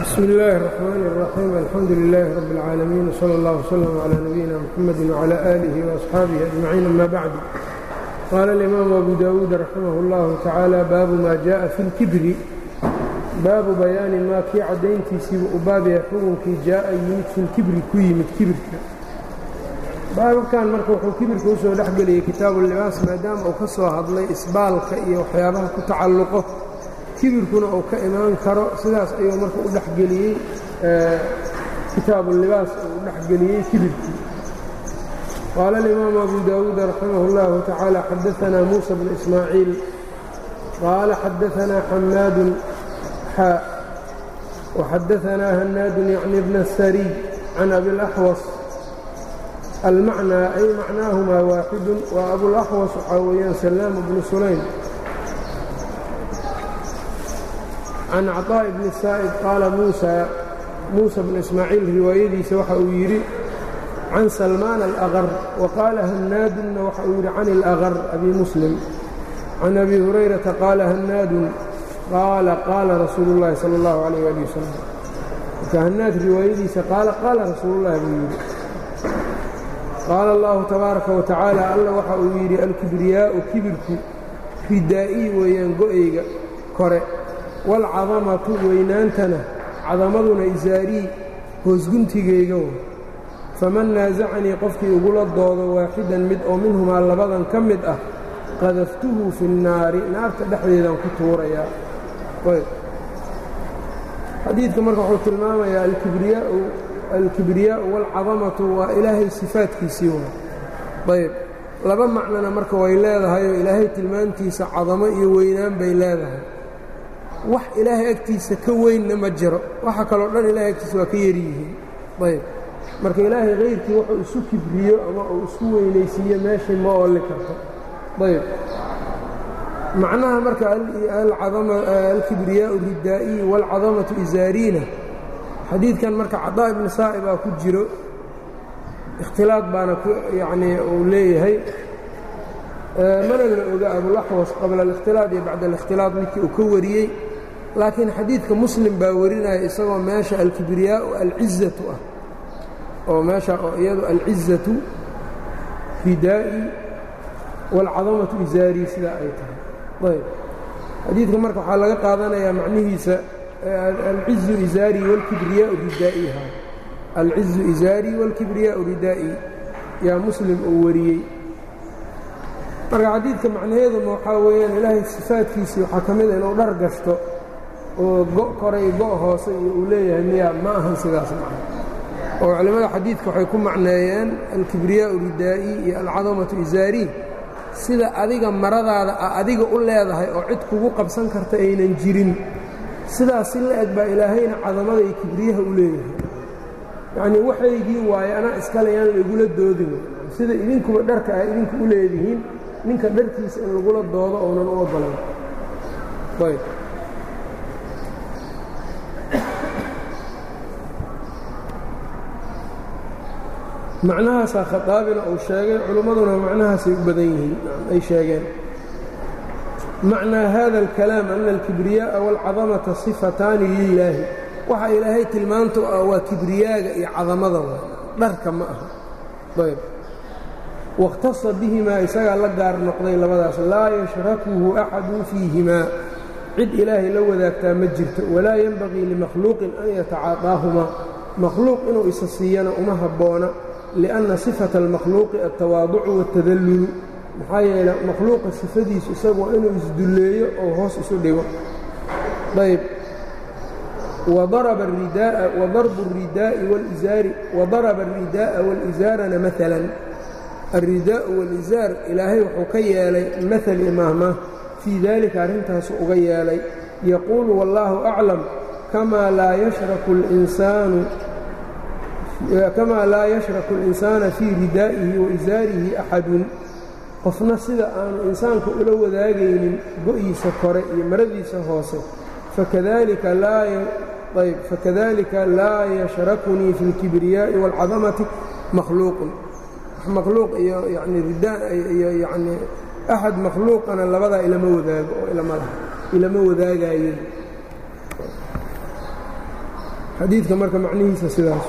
bsmi اllaahi الرaxmaan الraxiim alxamdu lilaahi rabi اlcaalamiin wslى اllah wslm clى nabiyina mxamadi wclى aalihi وaasxaabihi ajmaciin ama bacd qaala اlimaamu abu dawuud raximah اllahu tacaala baabu ma jaءa fi اlkibri baabu bayaani maa kii caddayntiisiiba u baabaya xukunkii jaa'a yimid fi lkibri ku yimid kibirka baababkan marka wuxuu kibirka usoo dhex geliyey kitaabu libaas maadaama uu ka soo hadlay isbaalka iyo waxyaabaha ku tacalluqo kibirkuna uu ka imaan karo sidaas ayuu marka u dhexgeliyey kitaabu libaas uu u dhexgeliyey kibirkii qaala alimaamu abu daawuud raximah اllahu tacaala xadaanaa muusa bnu ismaaciil qaala xadaanaa xamaadun xaa waxadaanaa hanaadun yacni bna sariy can abilaxwas almacnaa ay macnaahumaa waaxidun waa abulaxwas waxaa weeyaan salaamu bnu sulaym can caطaaءi bni saa'id qaala muusa muusa bnu ismaaciil riwaayadiisa waxa uu yidhi can salmaan alaqar wa qaala hannaadunna waxa uu yidhi can ilaqar abi muslim can abi hurayrata qaala hannaadun qaala qaala rasuulu اllahi salى اllahu alayh ali wasalam marka hannaad riwaayadiisa qaala qaala rasuulullahi buu yidhi qaala allahu tabaaraka wa tacaala alla waxa uu yidhi alkibriyaa'u kibirku ridaa'iy weeyaan go'ayga kore waalcadamatu weynaantana cadamaduna isaarii hoosguntigayga wa faman naasacanii qofkii igula doodo waaxidan mid oo minhumaa labadan ka mid ah qadaftuhu fi nnaari naarta dhexdeedaan ku tuurayaa xadiidka marka wuxuu tilmaamayaa alkibriyaa'u waalcadamatu waa ilaahay sifaadkiisii waa ayb laba macnona marka way leedahayoo ilaahay tilmaantiisa cadamo iyo weynaan bay leedahay wax ilaahay agtiisa ka weynna ma jiro waxa kaloo dhan ilahay agtiisa waa ka yaryihiin ayb marka ilaahay kayrkii wuxuu isu kibriyo ama uu isku weynaysiiyo meeshii ma oolli karto ayb macnaha marka alkibriyaau ridaa'iyi waalcadamatu isaariina xadiidkan marka cadaa ibni saa'ib aa ku jiro ikhtilaad baana yanii uu leeyahay mana la oga abulaxwas qabla alikhtilaad iyo bacda alikhtilaad midkii uu ka wariyey laakiin xadiidka muslim baa warinaya isagoo meesha alkibriyaau alcizatu ah oo meesha oo iyadu alcizatu ridaa'i waalcadamatu isaarii sidaa ay tahay ayb xadiidka marka waxaa laga qaadanayaa macnihiisa alcizu isaari wاlkibriyaau ridaa'iha alcizu isaari wاlkibriyaau ridaa'i yaa muslim uu wariyey marka xadiidka macnaheeduma waxaa weeyaan ilaahay sifaadkiisii waxaa ka mida inuu dhar gashto oo go' koray go' hoose iyo uu leeyahay miyaa ma ahan sidaas macna oo culimmada xadiidka waxay ku macneeyeen alkibriyaau ridaa'i iyo alcadamatu isaari sida adiga maradaada a adiga u leedahay oo cid kugu qabsan karta aynan jirin sidaas si la eg baa ilaahayna cadamada iyo kibriyaha u leeyahay yacnii waxaygii waaye anaa iskale yaan laigula doodin sida idinkuba dharka ah idinku u leedihiin ninka dharkiisa in lagula doodo ounan u oggolayn ayb macnahaasaa khadaabina uu sheegay culimmaduna macnahaasay u badan yihiin ay sheegeen macnaa hada alkalaam ana alkibriyaaءa wاlcadamata sifataani lilaahi waxa ilaahay tilmaanta u ah waa kibriyaaga iyo cadamada waa dharka ma aha ayb wakhtasa bihimaa isagaa la gaar noqday labadaas laa yashrakuhu axadun fiihimaa cid ilaahay la wadaagtaa ma jirto walaa yenbagii limakhluuqin an yatacaadaahumaa makhluuq inuu isa siiyana uma habboona lianna sifata almakhluuqi altawaaducu waاtadallulu maxaa yeele makhluuqa sifadiisu isagu waa inuu isdulleeyo oo hoos isu dhigo ayb wadaraba اridaaءa wadarbu الridaaءi wاlizaari wadaraba الridaaءa wاlizaarana maalan alridaa'u wاlizaar ilaahay wuxuu ka yeelay maal imaahmaah fii dalika arrintaasu uga yeelay yaquulu wallaahu aclam kamaa laa yashraku اlinsaanu kamaa laa yashraku اlinsaana fii ridaa'ihi waizaarihi axadun qofna sida aanu insaanka ula wadaagaynin go'iisa kore iyo maradiisa hoose fakadalika laa yashrakunii fi اlkibriyaaءi wاlcadamati makhluuqun makhluuq iyo yani iyo yani axad makhluuqana labadaa ilama wadaago oo ilama laha ilama wadaagaayeen xadiidka marka macnihiisa sidaas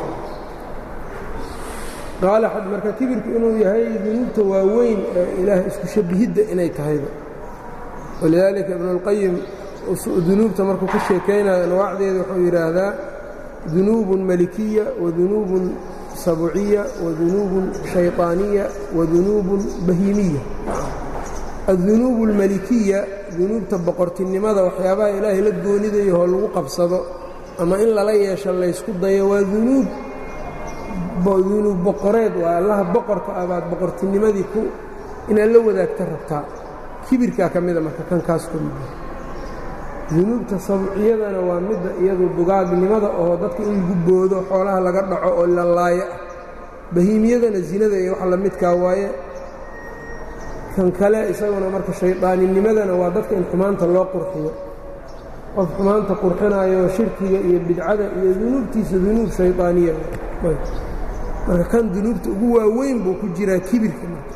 qaala marka kibirku inuu yahay dunuubta waaweyn ee ilaahay isku shabihidda inay tahayba walidaalika ibnuاlqayim dunuubta markuu ka sheekaynayo anwaacdeeda wuxuu yidhaahdaa dunuubun malikiya wadunuubun sabciya wadunuubun shayطaaniya wadunuubun bahiimiya addunuub اlmalikiya dunuubta boqortinimada waxyaabaha ilaahay la goonidayo oo lagu qabsado ama in lala yeesho laysku dayo waa dunuub dunuub boqoreed waa allaha boqorka ah baad boqortinimadii ku inaad la wadaagta rabtaa kibirkaa ka mida marka kan kaas ku mida dunuubta sabciyadana waa midda iyadu dugaagnimada oo dadka in lagu boodo xoolaha laga dhaco oo la laayo ah bahiimiyadana zinada iyo wax la midkaa waaye kan kale isaguna marka shaydaaninimadana waa dadka in xumaanta loo qurxiyo qof xumaanta qurxinayo shirkiga iyo bidcada iyo dunuubtiisa dunuub shaydaaniya marka kan dunuubta ugu waaweyn buu ku jiraa kibirka marka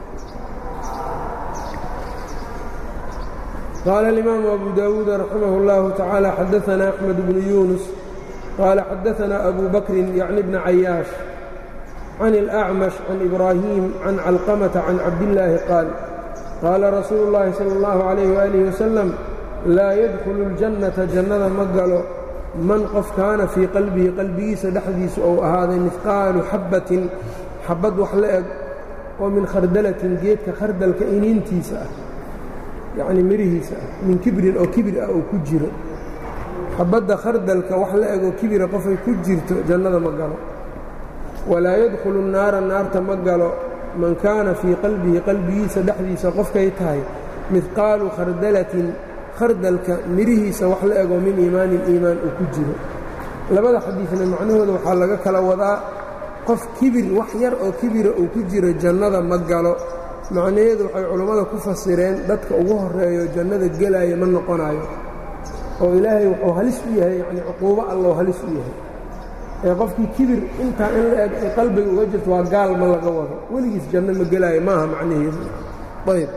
qaala alimaamu abu daawuud raximah اllahu tacaala xadaana axmed bnu yuunus qaala xadaana abu bakrin yacni bna cayaash can اlأcmash can ibraahim can calqamata can cabdillaahi qaal qaala rasuulu اllahi salى اllahu عalayh waalih wasalam laa yadkhulu اljannata jannada ma galo man qof kaana fii qalbihi qalbigiisa dhexdiisa ou ahaaday mihqaalu xabbatin xabbad wax la eg oo min khardalatin geedka khardalka iniintiisa ah yacnii mirihiisa ah min kibrin oo kibir ah oo ku jiro xabbadda khardalka wax la egoo kibira qofay ku jirto jannada ma galo walaa yadkhulu nnaara naarta ma galo man kaana fii qalbihi qalbigiisa dhexdiisa qofkay tahay midqaalu khardalatin khardalka mirihiisa wax la ego min iimaanin iimaan uu ku jiro labada xadiidna macnahooda waxaa laga kala wadaa qof kibir wax yar oo kibira uu ku jiro jannada ma galo macnaheedu waxay culammada ku fasireen dadka ugu horeeyo jannada gelaya ma noqonayo oo ilaahay wuxuu halis u yahay yacnii cuquubo alloo halis u yahay ee qofkii kibir intaa in la eg ay qalbiga uga jirto waa gaal ma laga wado weligiis janno ma gelaayo maaha macnaheedu ayb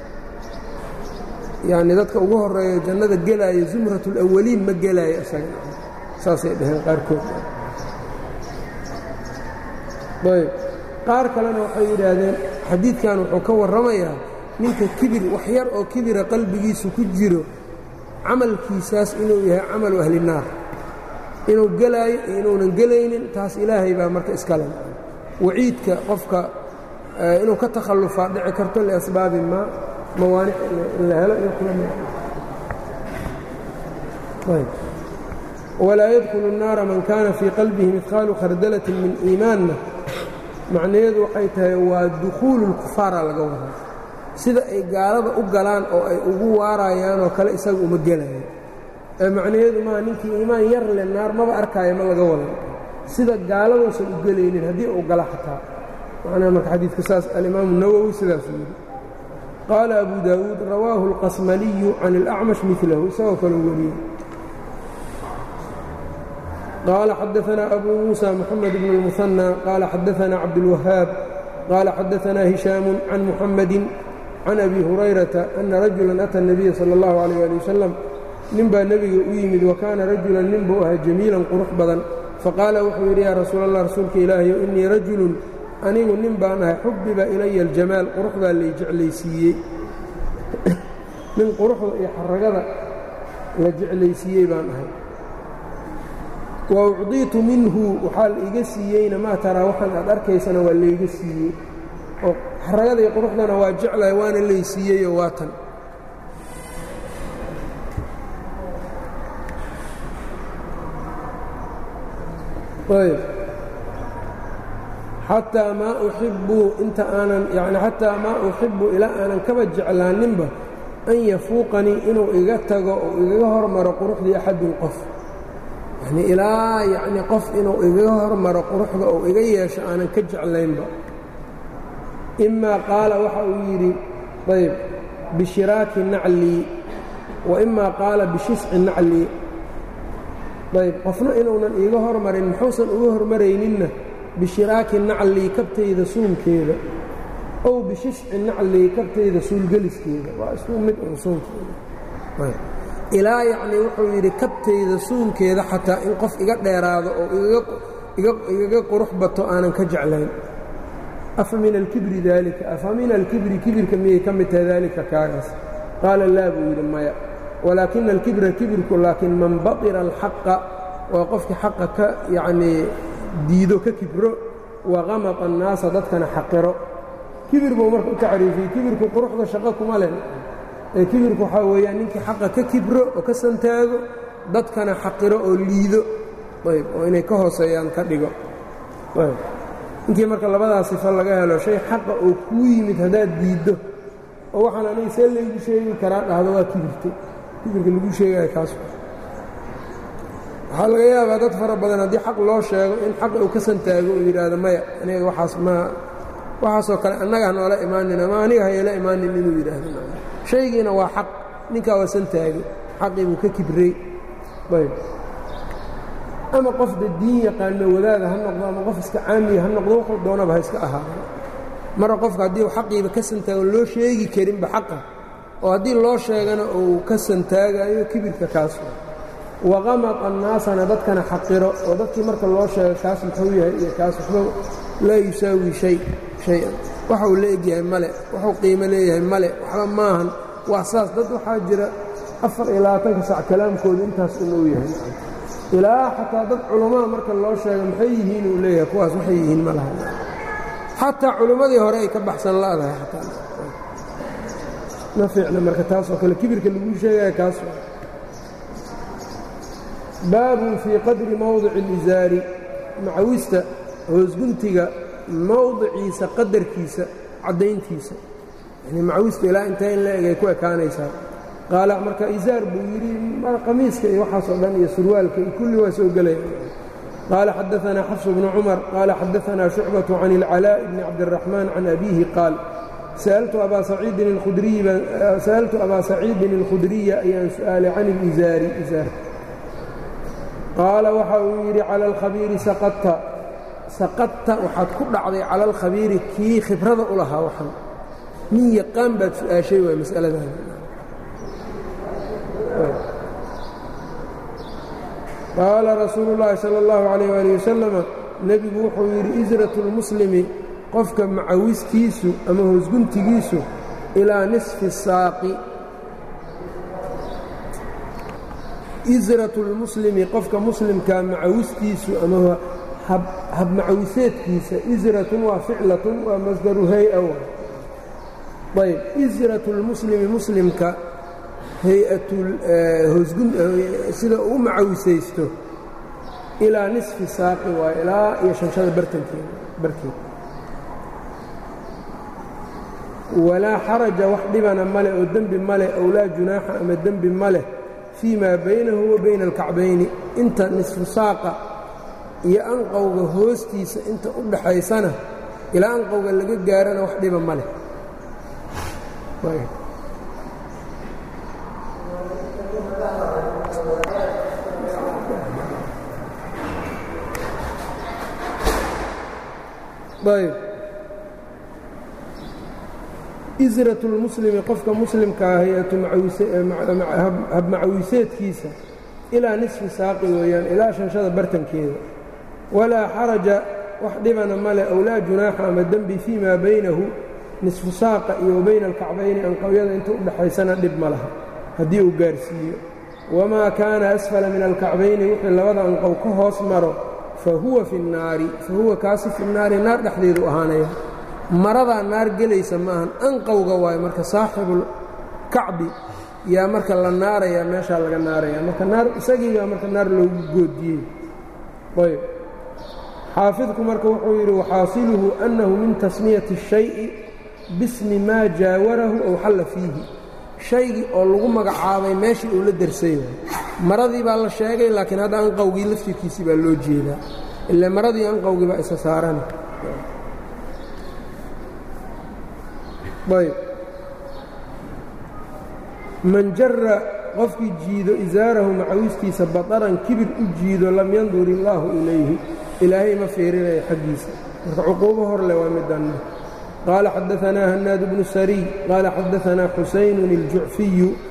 yacni dadka ugu horeeyo jannada gelaayo zumratulawaliin ma gelaayo isaga saasay dhaheen qaarkood ayb qaar kalena waxay yidhaahdeen xadiidkan wuxuu ka warramayaa ninka kibir wax yar oo kibira qalbigiisu ku jiro camalkiisaas inuu yahay camalu ahli naar inuu gelaayo iyo inuunan gelaynin taas ilaahay baa marka iskale waciidka qofka inuu ka takhallufaa dhici karto liasbaabi maa mawaanic in la helo iyo walaa yadkhulu الnaara man kaana fii qalbihi midqaalu khardalatin min iimaanna macnaheedu waxay tahay waa dukhuulu اlkufaara laga wadaa sida ay gaalada u galaan oo ay ugu waarayaanoo kale isaga uma gelayo ee macnaheedu maa ninkii iimaan yar le naar maba arkaayo ma laga wada sida gaaladuusan u gelaynin haddii uu gala xataa macnaha marka xadiidka saas alimaamu nawowi sidaasuu yidhi qaala abu daawuud rawaahu اlqasmaliyu can اlأcmash milahu isagoo kaleu wariyey qaala xadaanaa abu muusa moxamed bn اlmuhanى qaala xadaanaa cabdاlwahaab qaala xadaanaa hishaamu can muxamadi can abi hurayrata ana rajula ata الnabiya salى اllahu عalيh ali wasalam nin baa nebiga u yimid wa kaana rajulan nin buu ahaa jamiilan qurux badan faqaala wuxuu yidhi yaa rasuul allah rasuulka ilaahayo innii rajulun anigu nin baan ahay xubbiba ilaya aljamaal quruxdaa lay jeclaysiiyey nin quruxda iyo xaragada la jeclaysiiyey baan ahay wa ucdiitu minhu waxaa la iga siiyeyna maa taraa waxaan aad arkaysana waa layga siiyey oo xaragada iyo quruxdana waa jeclahay waana lay siiyeyoo waa tan ayb xataa maa uxibbu inta aanan yani xataa maa uxibbu ilaa aanan kaba jeclaaninba an yafuuqanii inuu iga tago oo igaga hormaro quruxdii axadun qof yani ilaa yacni qof inuu igaga hormaro quruxda oo iga yeesho aanan ka jeclaynba imaa qaala waxa uu yidhi ayb bishiraaki naclii wa imaa qaala bishisci naclii ayb qofna inuunan iiga hormarin muxuusan uga hormarayninna bishiraaki naclii kabtayda suunkeeda ow bishishci naclii kabtayda suulgeliskeeda waa isku mid un suunkeeda ilaa yacnii wuxuu yidhi kabtayda suunkeeda xataa in qof iga dheeraado oo igaga qurux bato aanan ka jeclayn afa min alkibri daalika afa min alkibri kibirka miyay ka mid tahay daalika kaagaas qaala laa buu yidhi maya walaakina alkibra kibirku laakiin man baطira alxaqa waa qofkii xaqa ka yacnii diido ka kibro waqamata annaasa dadkana xaqiro kibir buu marka u tacriifiyey kibirku quruxda shaqo kuma leh ee kibirku waxaa weeyaan ninkii xaqa ka kibro oo ka santaago dadkana xaqiro oo liido ayb oo inay ka hooseeyaan ka dhigo ninkii marka labadaas sifo laga helo shay xaqa oo kuu yimid haddaad diiddo oo waxaan aniga see laygu sheegi karaa dhahdo waa kibirtay kibirka lagu sheegaya kaas waxaa laga yaabaa dad fara badan haddii xaq loo sheego in xaq uu ka santaago uu yidhaahdo maya aniga waxaas ma waxaasoo kale annaga ha noola imaanin ama aniga hayala imaanin inuu yidhaahdo shaygiina waa xaq ninkaa waa santaagay xaqii buu ka kibrey ayb ama qofda diin yaqaano wadaada ha noqdo ama qof iska caamiya ha noqdo wuxuu doonaba ha iska ahaado mara qofka haddii u xaqiiba ka santaago loo sheegi karinba xaqa oo haddii loo sheegana uu ka santaagayo kibirka kaas waqamad annaasana dadkana xaqiro oo dadkii marka loo sheego kaas muxuu yahay iyo kaas waxba laa yusaawi shay shay-an waxuu la egyahay male wuxuu qiimo leeyahay male waxba maahan waa saas dad waxaa jira afar iyo labaatanka sac kalaamkooda intaas inuu yahay ilaa xataa dad culammada marka loo sheego maxay yihiin uu leeyahay kuwaas waxay yihiin ma laha xataa culimmadii hore ay ka baxsan la'dahay xataa ma fiicna marka taasoo kale kibirka laguu sheegaya kaas baabun fii qadri mowdici alisaari macawista hoosguntiga mowdiciisa qadarkiisa caddayntiisa yani macawista ilaa intee in la eg ay ku ekaanaysaa qaala marka isaar buu yidhi qamiiska iyo waxaasoo dhan iyo surwaalka iyo kulli waa soo gelaya qaala xadaanaa xafsu bnu cumar qaala xadaanaa shucbaةu can اlcalaaء bni cabdالraxmaan can abiihi qaal sa'altu abaa saciidin اlkhudriya ayaan su'aalay can اlizaari isaar qaala waxa uu yidhi cala alkhabiiri saqadta saqadta waxaad ku dhacday cala alkhabiiri kii khibrada u lahaa waxan nin yaqaan baad su'aashay waay mas'aladan qaala rasuulu llaahi sala allahu calayh waali wasalama nebigu wuxuu yidhi isratu lmuslimi qofka macawiskiisu ama hoosguntigiisu ilaa nisfi saaqi isratu lmuslimi qofka muslimkaa macawistiisu ama habmacawiseedkiisa isratun waa ficlatun waa masdaru hay-a ayb isratu lmuslimi muslimka hay-atsida uu macawisaysto ilaa nisfi saaqi waa ilaa iyo shanshada bartankeeda barkeeda walaa xaraja wax dhibana male oo dembi male ow laa junaaxa ama dembi maleh fii maa baynahu wa bayna alkacbayni inta nisfu saaqa iyo anqowga hoostiisa inta u dhaxaysana ilaa anqowga laga gaarana wax dhiba ma leh ayb isratu lmuslimi qofka muslimkaa hay-atu habmacawiseedkiisa ilaa nisfi saaqi weeyaan ilaa shanshada bartankeeda walaa xaraja wax dhibana male ow laa junaaxa ama dembi fii maa baynahu nisfu saaqa iyo wa bayna alkacbayni anqowyada inta u dhaxaysana dhib ma laha haddii uu gaarsiiyo wamaa kaana asfala min alkacbayni wixii labada anqow ka hoos maro fa huwa fi nnaari fa huwa kaasi fi nnaari naar dhexdeedu ahaanaya maradaa naar gelaysa maahan anqowga waayo marka saaxibulkacbi yaa marka la naarayaa meeshaa laga naaraya marka naar isagiibaa marka naar loogu goodiyey ayb xaafidku marka wuxuu yidhi waxaasiluhu annahu min tasmiyati الshayءi bismi maa jaawarahu ow xalla fiihi shaygii oo lagu magacaabay meeshii uu la dersay maradii baa la sheegay laakiin hadda anqowgii laftirkiisii baa loo jeedaa ila maradii anqowgii baa isa saarana ayb man jara qofkii jiido isaarahu macawistiisa bataran kibir u jiido lam yandur illaahu ilayhi ilaahay ma fiirinayo xaggiisa marka cuquubo hor leh waa midanna qaala xadaanaa hanaad bnu sariy qaala xadaanaa xusaynun iljucfiyu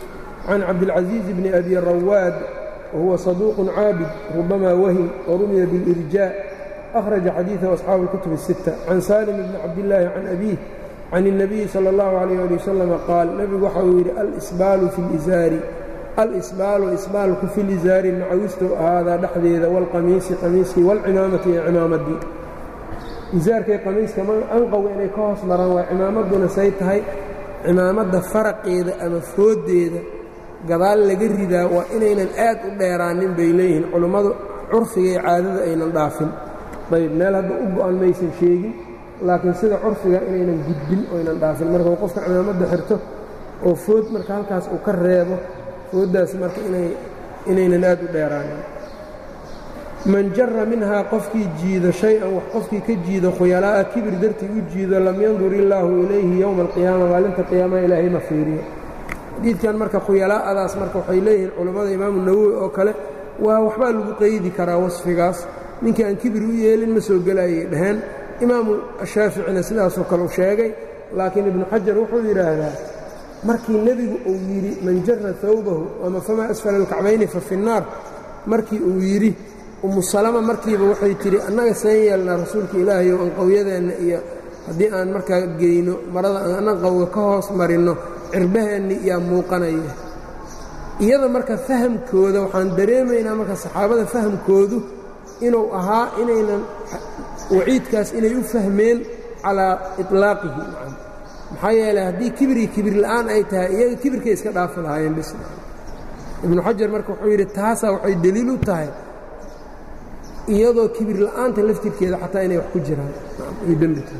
can cabdilcaزiiz bni abi rawaad wahuwa صaduuq caabid rubama wahim warumiya biاlirjaa أkhraja xadiiثahu asxaabu اlkutub الsitta can salim bni cabdillaahi can abiih can الnabiyi salى اllahu عalيyه ali wasalam qaal nebigu waxa uu yidhi alisbaalu fi اlizaari alisbaalu isbaalku fi lizaari macawistow ahaadaa dhexdeeda wاlqamiisi qamiiskii wاlcimaamati iyo cimaamadii izaarkay qamiiska anqowga inay ka hoos maraan waa cimaamadduna say tahay cimaamadda faraqeeda ama fooddeeda gadaal laga ridaa waa inaynan aad u dheeraanin bay leeyihiin culummadu curfiga iyo caadada aynan dhaafin ayb meel hadda u go-an maysan sheegin laakiin sida curfiga inaynan gudbin oynan dhaafin marka uu qofka cimaamadda xirto oo food marka halkaas uu ka reebo fooddaas marka inaynan aad u dheeraanin man jara minhaa qofkii jiido shay-an wax qofkii ka jiido khuyalaa'a kibir dartii u jiido lam yandur illaahu ilayhi yowma alqiyaama maalinta qiyaamaha ilaahay ma fiiriyo xadiidkan marka khuyalaa'adaas marka waxay leeyihiin culammada imaamu nawowi oo kale waa waxbaa lagu qeydi karaa wasfigaas ninkii aan kibir u yeelin ma soo gelayay dhaheen imaamu shaaficina sidaasoo kale u sheegay laakiin ibnu xajar wuxuu yidhaahdaa markii nebigu uu yidhi man jara hawbahu ama famaa asfala alkacbayni fa fi nnaar markii uu yidhi umu salama markiiba waxay tidhi annaga seen yeelnaa rasuulka ilaahay oo anqowyadeenna iyo haddii aan markaa geyno marada aan anqowga ka hoos marinno cirbaheenni yaa muuqanaya iyada marka fahamkooda waxaan dareemaynaa marka saxaabada fahamkoodu inuu ahaa inaynan waciidkaas inay u fahmeen calaa iطlaaqihi maxaa yeeley haddii kibrii kibir la'aan ay tahay iyaga kibirkay iska dhaafi lahaayeen bis ibnu xajar marka wuxuu yidhi taasaa waxay deliil u tahay iyadoo kibir la'aanta laftirkeeda xataa inay wax ku jiraan ay dembi tahay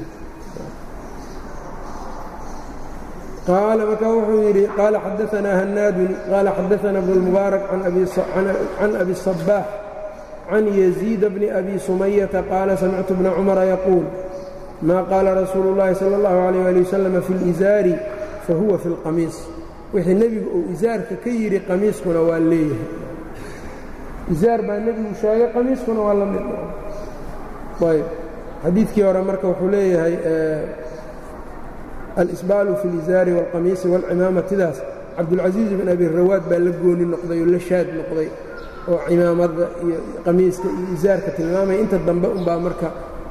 qaala markaa wuxuu yidhi qaala xadaanaa hanaadun qaala xadaana bnu اlmubaarak can abi الصabaax can yaziida bni abi sumayata qaala samictu bna cumara yaquul maa qaala rasuulu اllahi salى اllahu عalيh ali wasalam fi اlizaari fahuwa fi اlqamiis wixii nebigu uu isaarka ka yidhi qamiiskuna waa leeyahay izaar baa nebigu sheegay qamiiskuna waa la mid ayb xadiidkii hore marka wuxuu leeyahay alisbaalu fi اlizaari wاlqamiisi wاlcimaamatidaas cabdulcasiiz bin abi rawaad baa la gooni noqday oo la shaad noqday oo cimaamada iyo qamiiska iyo izaarka tilmaamaya inta dambe unbaa marka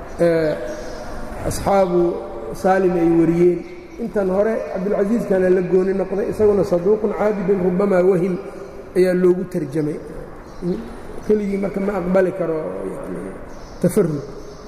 asxaabu saalim ay wariyeen intan hore cabdulcasiiskana la gooni noqday isaguna saduuqun caabidun rubamaa wahim ayaa loogu tarjamay keligii marka ma aqbali karo tafarud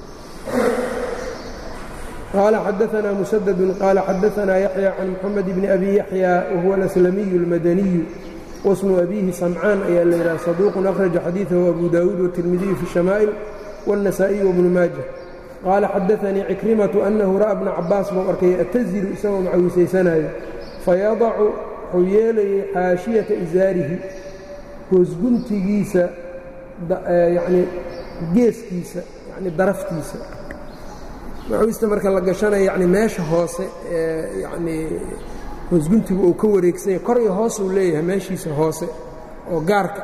qaala xadaanaa musadadun qaala xadaanaa yaxya can moxamed bni abi yaxya wahuwa alaslamiyu اlmadaniyu wasmu abiihi samcaan ayaa la yidhaha saduuqun akhraja xadiidahu abu daawuud watirmidiyu fi shamaa'il wاnnasaa'iy wabnu maaja qaala xadaanii cikrimatu annahu ra'a bna cabaas buu arkay ataziru isagoo macawisaysanaayo fayadacu wuxuu yeelayay xaashiyata isaarihi hoosguntigiisa yacnii geeskiisa yacni daraftiisa macawista marka la gashanayo yacni meesha hoose ee yacnii hoosguntigu uu ka wareegsanya kor iyo hoos uu leeyahay meeshiisa hoose oo gaarka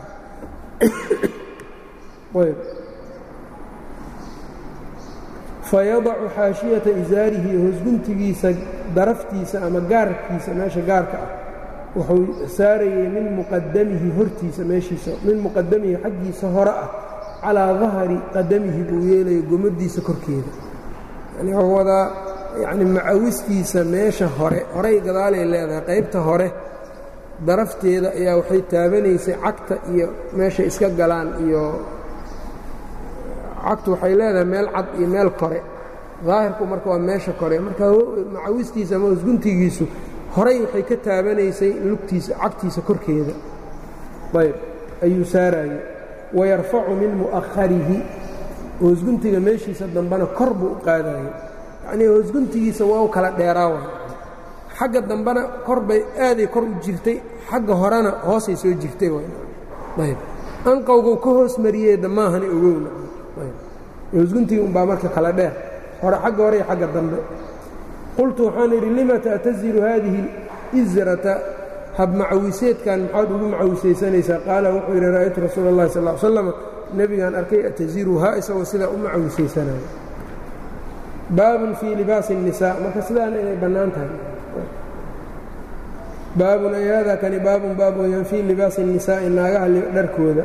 ah ayb fayadacu xaashiyata isaarihi hoosguntigiisa daraftiisa ama gaarkiisa meesha gaarka ah wuxuu saarayey min muqadamihi hortiisa meeshiisa min muqadamihi xaggiisa hore ah calaa dahri qadamihi buu yeelaya gomadiisa korkeeda yani wuxuu wadaa yacni macawistiisa meesha hore horay gadaalay leedahay qaybta hore darafteeda ayaa waxay taabanaysay cagta iyo meeshay iska galaan iyo cagtu waxay leedahay meel cad iyo meel kore daahirku marka waa meesha kore marka macawistiisa ama hosguntigiisu horay waxay ka taabanaysay lugtiisa cagtiisa korkeeda ayb ayuu saarayey wayarfacu min mu'aharihi hoosguntiga meeshiisa dambena kor buu u qaadayey yacnii hoosguntigiisa waa u kala dheeraawa xagga dambena kor bay aaday kor u jirtay xagga horena hoosay soo jirtay ayb anqowguu ka hoos mariyey damaahani ogowna hoosguntiga umbaa marka kala dheer hore xagga hore iyo xagga dambe qultu waxaan idhi lima ta'taziru haadihi اlizrata habmacawiseedkan maxaad ugu macawisaysanaysaa qaala wuxuu yidhi ra'aytu rasuula اllahi sal ly slam nebigaan arkay ataziruhaa isagoo sidaa u macawisaysanayo baabun fii libaasi الnisaa marka sidaana inay bannaan tahay baabun ay hada kani baabun baab weyaan fii libaasi الnisaa'i naagaha dharkooda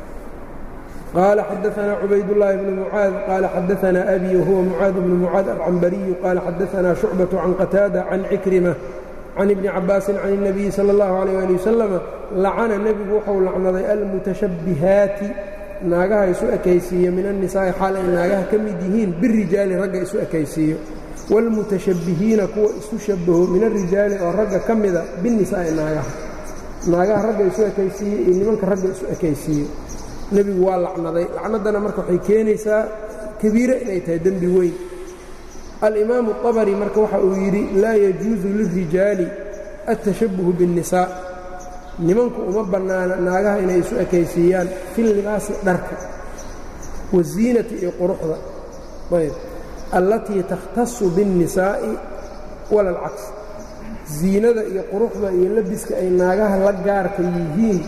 qaala xadaثna cubaydالlahi bn mucaad qaala xadaثna abi whuwa mucaad bnu mucaad alcambariyu qaala xadaثna shucbaة can qataada can cikrima can ibni cabaasin can الnabiyi salى اllahu عalيh ali wasalama lacana nebigu wuxuu lacnaday almutashabbihaati naagaha isu ekaysiiyo min annisaa'i xaal ay naagaha ka mid yihiin birijaali ragga isu ekaysiiyo wاlmutashabbihiina kuwa isu shabaho min arijaali oo ragga ka mida binisaa'i naagaha naagaha ragga isu ekaysiiye iyo nimanka ragga isu ekaysiiye nebigu waa lacnaday lacnaddana marka waxay keenaysaa kabiire inay tahay dembi weyn alimaamu طabari marka waxa uu yidhi laa yajuusu lirijaali aلtashabuhu biالnisaa nimanku uma bannaana naagaha inay isu ekaysiiyaan fi libaasi dharka waziinati iyo quruxda ayb allatii takhtasu biالnisaa'i wala alcaks ziinada iyo quruxda iyo labiska ay naagaha la gaarka yihiin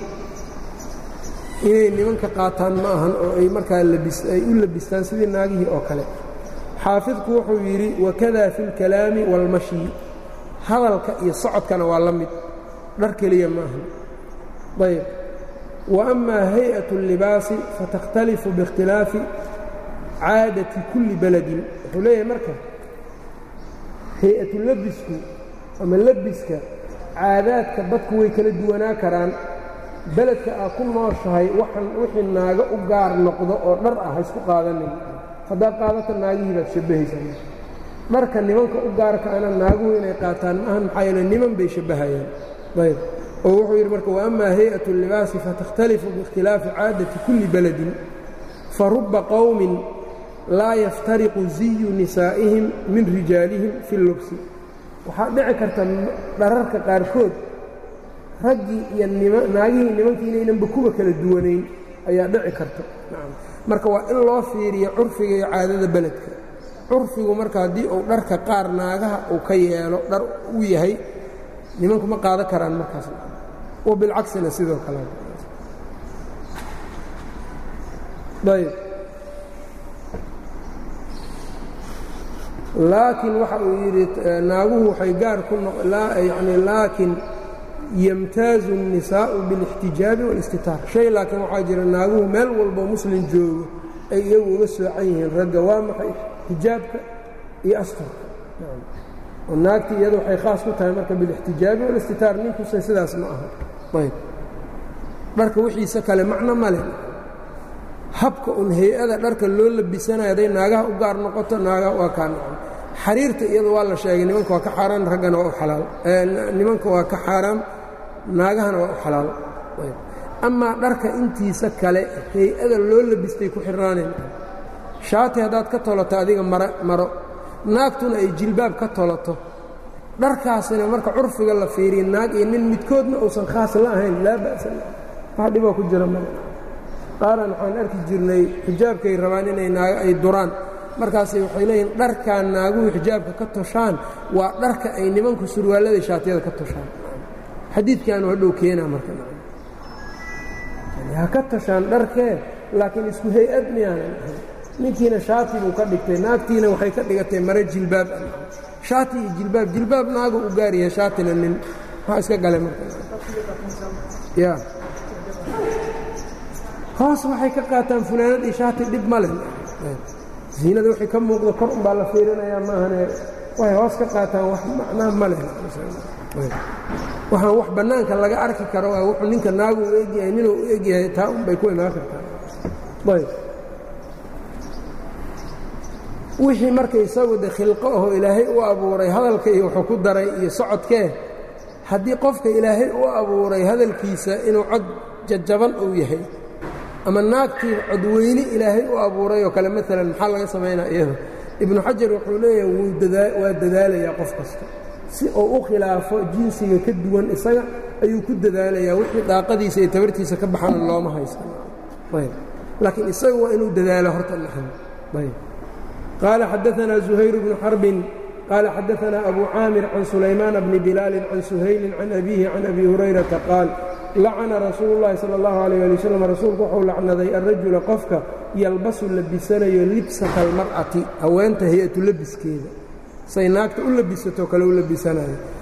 inay nimanka qaataan ma ahan oo ay markaa ay u labistaan sidii naagihii oo kale xaafidku wuxuu yidhi wakada fi اlkalaami wاlmashyi hadalka iyo socodkana waa la mid dhar keliya ma ahan ayb wa amaa hay-aة الlibaasi fatakhtalifu biاkhtilaafi caadati kulli beledin wuxuu leeyahay marka hay-atu labisku ama labiska caadaadka dadku way kala duwanaa karaan beledka aad ku nooshahay waxan wixii naago u gaar noqdo oo dhar ah ha isku qaadanin haddaad qaadata naagihii baad shabbahaysaa dharka nimanka u gaarka ana naaguhu inay qaataan maahan maxaa yeele niman bay shabbahayaan ayb oo wuxuu yidhi marka waammaa hay-at اllibaasi fatakhtalifu biikhtilaafi caadati kulli beledin faruba qowmin laa yaftariqu ziyu nisaa'ihim min rijaalihim fi اllubsi waxaa dhici karta dhararka qaarkood raggii iyo naagihii nimankii inaynanba kuwa kala duwanayn ayaa dhici karta marka waa in loo fiiriyo curfiga iyo caadada beledka curfigu marka haddii uu dharka qaar naagaha uu ka yeelo dhar u yahay nimanku ma qaadan karaan markaas wa bilcaksina sidoo kale ayb laakiin waxa uu yidhi naaguhu waxay gaar ku yani laakiin yamtaazu الnisaa'u biاlاxtijaabi wاlاstitaar shay laakiin waxaa jira naaguhu meel walboo muslim joogo ay iyagu uga soocan yihiin ragga waa maxay xijaabka iyo asturka oo naagtii iyada waxay khaas ku tahay marka biاlاxtijaabi wاlاstitaar ninkuse sidaas ma aha ayb dharka wixiisa kale macno male habka un hay-ada dharka loo labisanayo hadday naagaha u gaar noqoto naagaha waa kaa noqon xariirta iyada waa la sheegay nimanka waa ka xaaraan raggana waa u xalaal nimanka waa ka xaaraam naagahana waa u xalaal amaa dharka intiisa kale hay-ada loo labistay ku xirnaanayn shaati haddaad ka tolato adiga mara maro naagtuna ay jilbaab ka tolato dharkaasina marka curfiga la fiiriya naag iyo nin midkoodna uusan khaas la ahayn laa ba'sa wax dhiboo ku jira male qaaran waxaan arki jirnay xijaabkay rabaan inay naago ay duraan markaasay waxay leeyihin dharkaa naaguhu xijaabka ka toshaan waa dharka ay nimanku surwaallada shaatiyada ka toshaan xadiidkaanu hadhow keenaa marka ha ka toshaan dharkee laakiin isku hay-ad miyaanan ahayn ninkiina shaati buu ka dhigtay naagtiina waxay ka dhigatay mare jilbaab shaati iyo jilbaab jilbaab naagu u gaaryahay shaatina nin maxaa iska galay marka ya hoos waxay ka qaataan funaanad iyo shaati dhib male ziinada waxay ka muuqda kor un baa la fiirinayaa maahane waxay hoos ka qaataan wax macnaha ma leh waxaan wax bannaanka laga arki karo waa wuxuu ninka naagu u egyahay ninuu u egyahay taa un bay ku imaan kartaa ayb wixii marka isagu de khilqo aho ilaahay u abuuray hadalka iyo wuxuu ku daray iyo socodkee haddii qofka ilaahay u abuuray hadalkiisa inuu cod jajaban uu yahay ama naagtii codweyne ilaahay u abuuray oo kale maalan maxaa laga samaynaa iyada ibnu xajar wuxuu leeyahay waa dadaalayaa qof kasta si uu u khilaafo jinsiga ka duwan isaga ayuu ku dadaalayaa wixii daaqadiisa iyo tabartiisa ka baxana looma haysta ayb laakiin isaga waa inuu dadaalo horta naxan ayb qaala xadaanaa zuhayr bnu xarbin qaala xadaanaa abu caamir can sulaymaana bni bilaalin can suhaylin can abiihi can abi hurayrata qaal lacana rasuulu llaahi sala allahu alayh ali wasalam rasuulku wuxuu lacnaday alrajula qofka yalbasu labisanayo libsata almar'ati haweenta hay-atu labiskeeda say naagta u labisatoo kale u labisanayo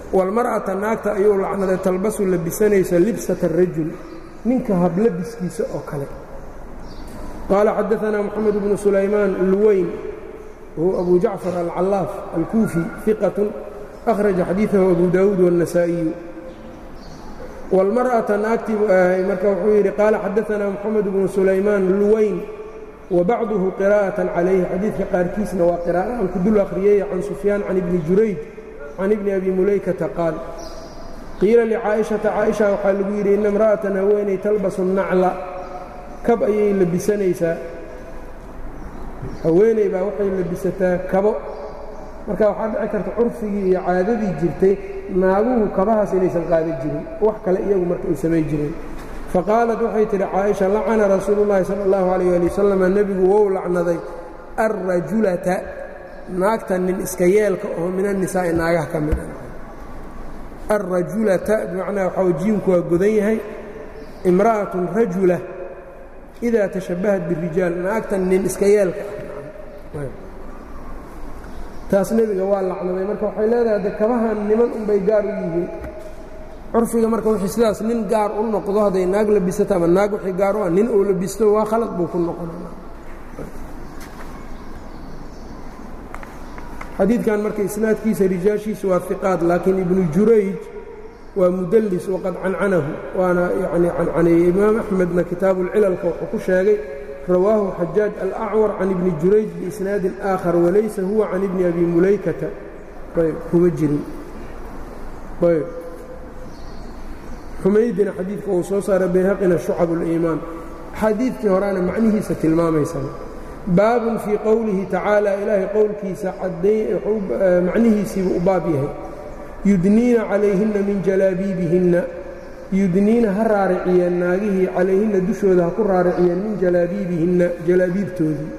walmar'ata naagta ayuu lacnaday talbasu labisanaysa libsata arajul ninka hablabiskiisa oo kale qaala xadaanaa moxamed bnu sulaymaan luweyn whu abu jacfar alcallaaf alkuufi iqatun akhraja xadiidahu abu daawuud wاnnasaa'iyu wاlmar'ata naagtii buu ahay marka wuxuu yidhi qaala xadaanaa moxamed bnu sulaymaan luweyn wabacduhu qiraa'atan calayhi xadiidka qaarkiisna waa qiraa'o aan ku dul akhriyey can sufyaan can ibni jurayd can ibni abi mulaykata qaal qiila licaa'ishata caaisha waxaa lagu yidhi ina imra'atan haweenay talbasu nacla kab ayay labisanaysaa haweeney baa waxay labisataa kabo marka waxaa dhici karta curfigii iyo caadadii jirtay naaguhu kabahaas inaysan qaadan jirin wax kale iyagu marka ay samay jireen faqaalat waxay tidhi caaisha lacana rasuulullaahi sala allahu calayh ali wasalam nebigu wou lacnaday alrajulata naagta nin iska yeelka oo min annisaa'i naagaha ka mid ah alrajulata bimacnaa waxaa jiinku waa godan yahay imra'atun rajula idaa tashabbahat birijaal naagtan nin iska yeelka ah taas nebiga waa lacnaday marka waxay leedahay de kabahan niman unbay gaar u yihiin curfiga marka wixii sidaas nin gaar u noqdo hadday naag labisato ama naag wixii gaar u ah nin uu labisto waa khalad buu ku noqonaa xadiidkan marka isnaadkiisa rijaashiisa waa iqaad laakiin ibnu jurayj waa mudallis waqad cancanahu waana yani cancaneeyey imaam axmedna kitaabu lcilalka wuxuu ku sheegay rawaahu xajaaj alacwar can ibni jurayj biisnaadin aakhar walaysa huwa can ibni abi mulaykata ayb kuma jirin ayb xumaydina xadiidka uu soo saaray bayhaqina shucab اliimaan xadiidkii horeana macnihiisa tilmaamaysa baabun fii qowlihi tacaala ilaahay qowlkiisa macnihiisiibuu u baab yahay yudniina calayhinna min jalaabiibihinna yudniina ha raariciyeen naagihii calayhinna dushooda ha ku raariciyeen min jalaabiibihinna jalaabiibtoodii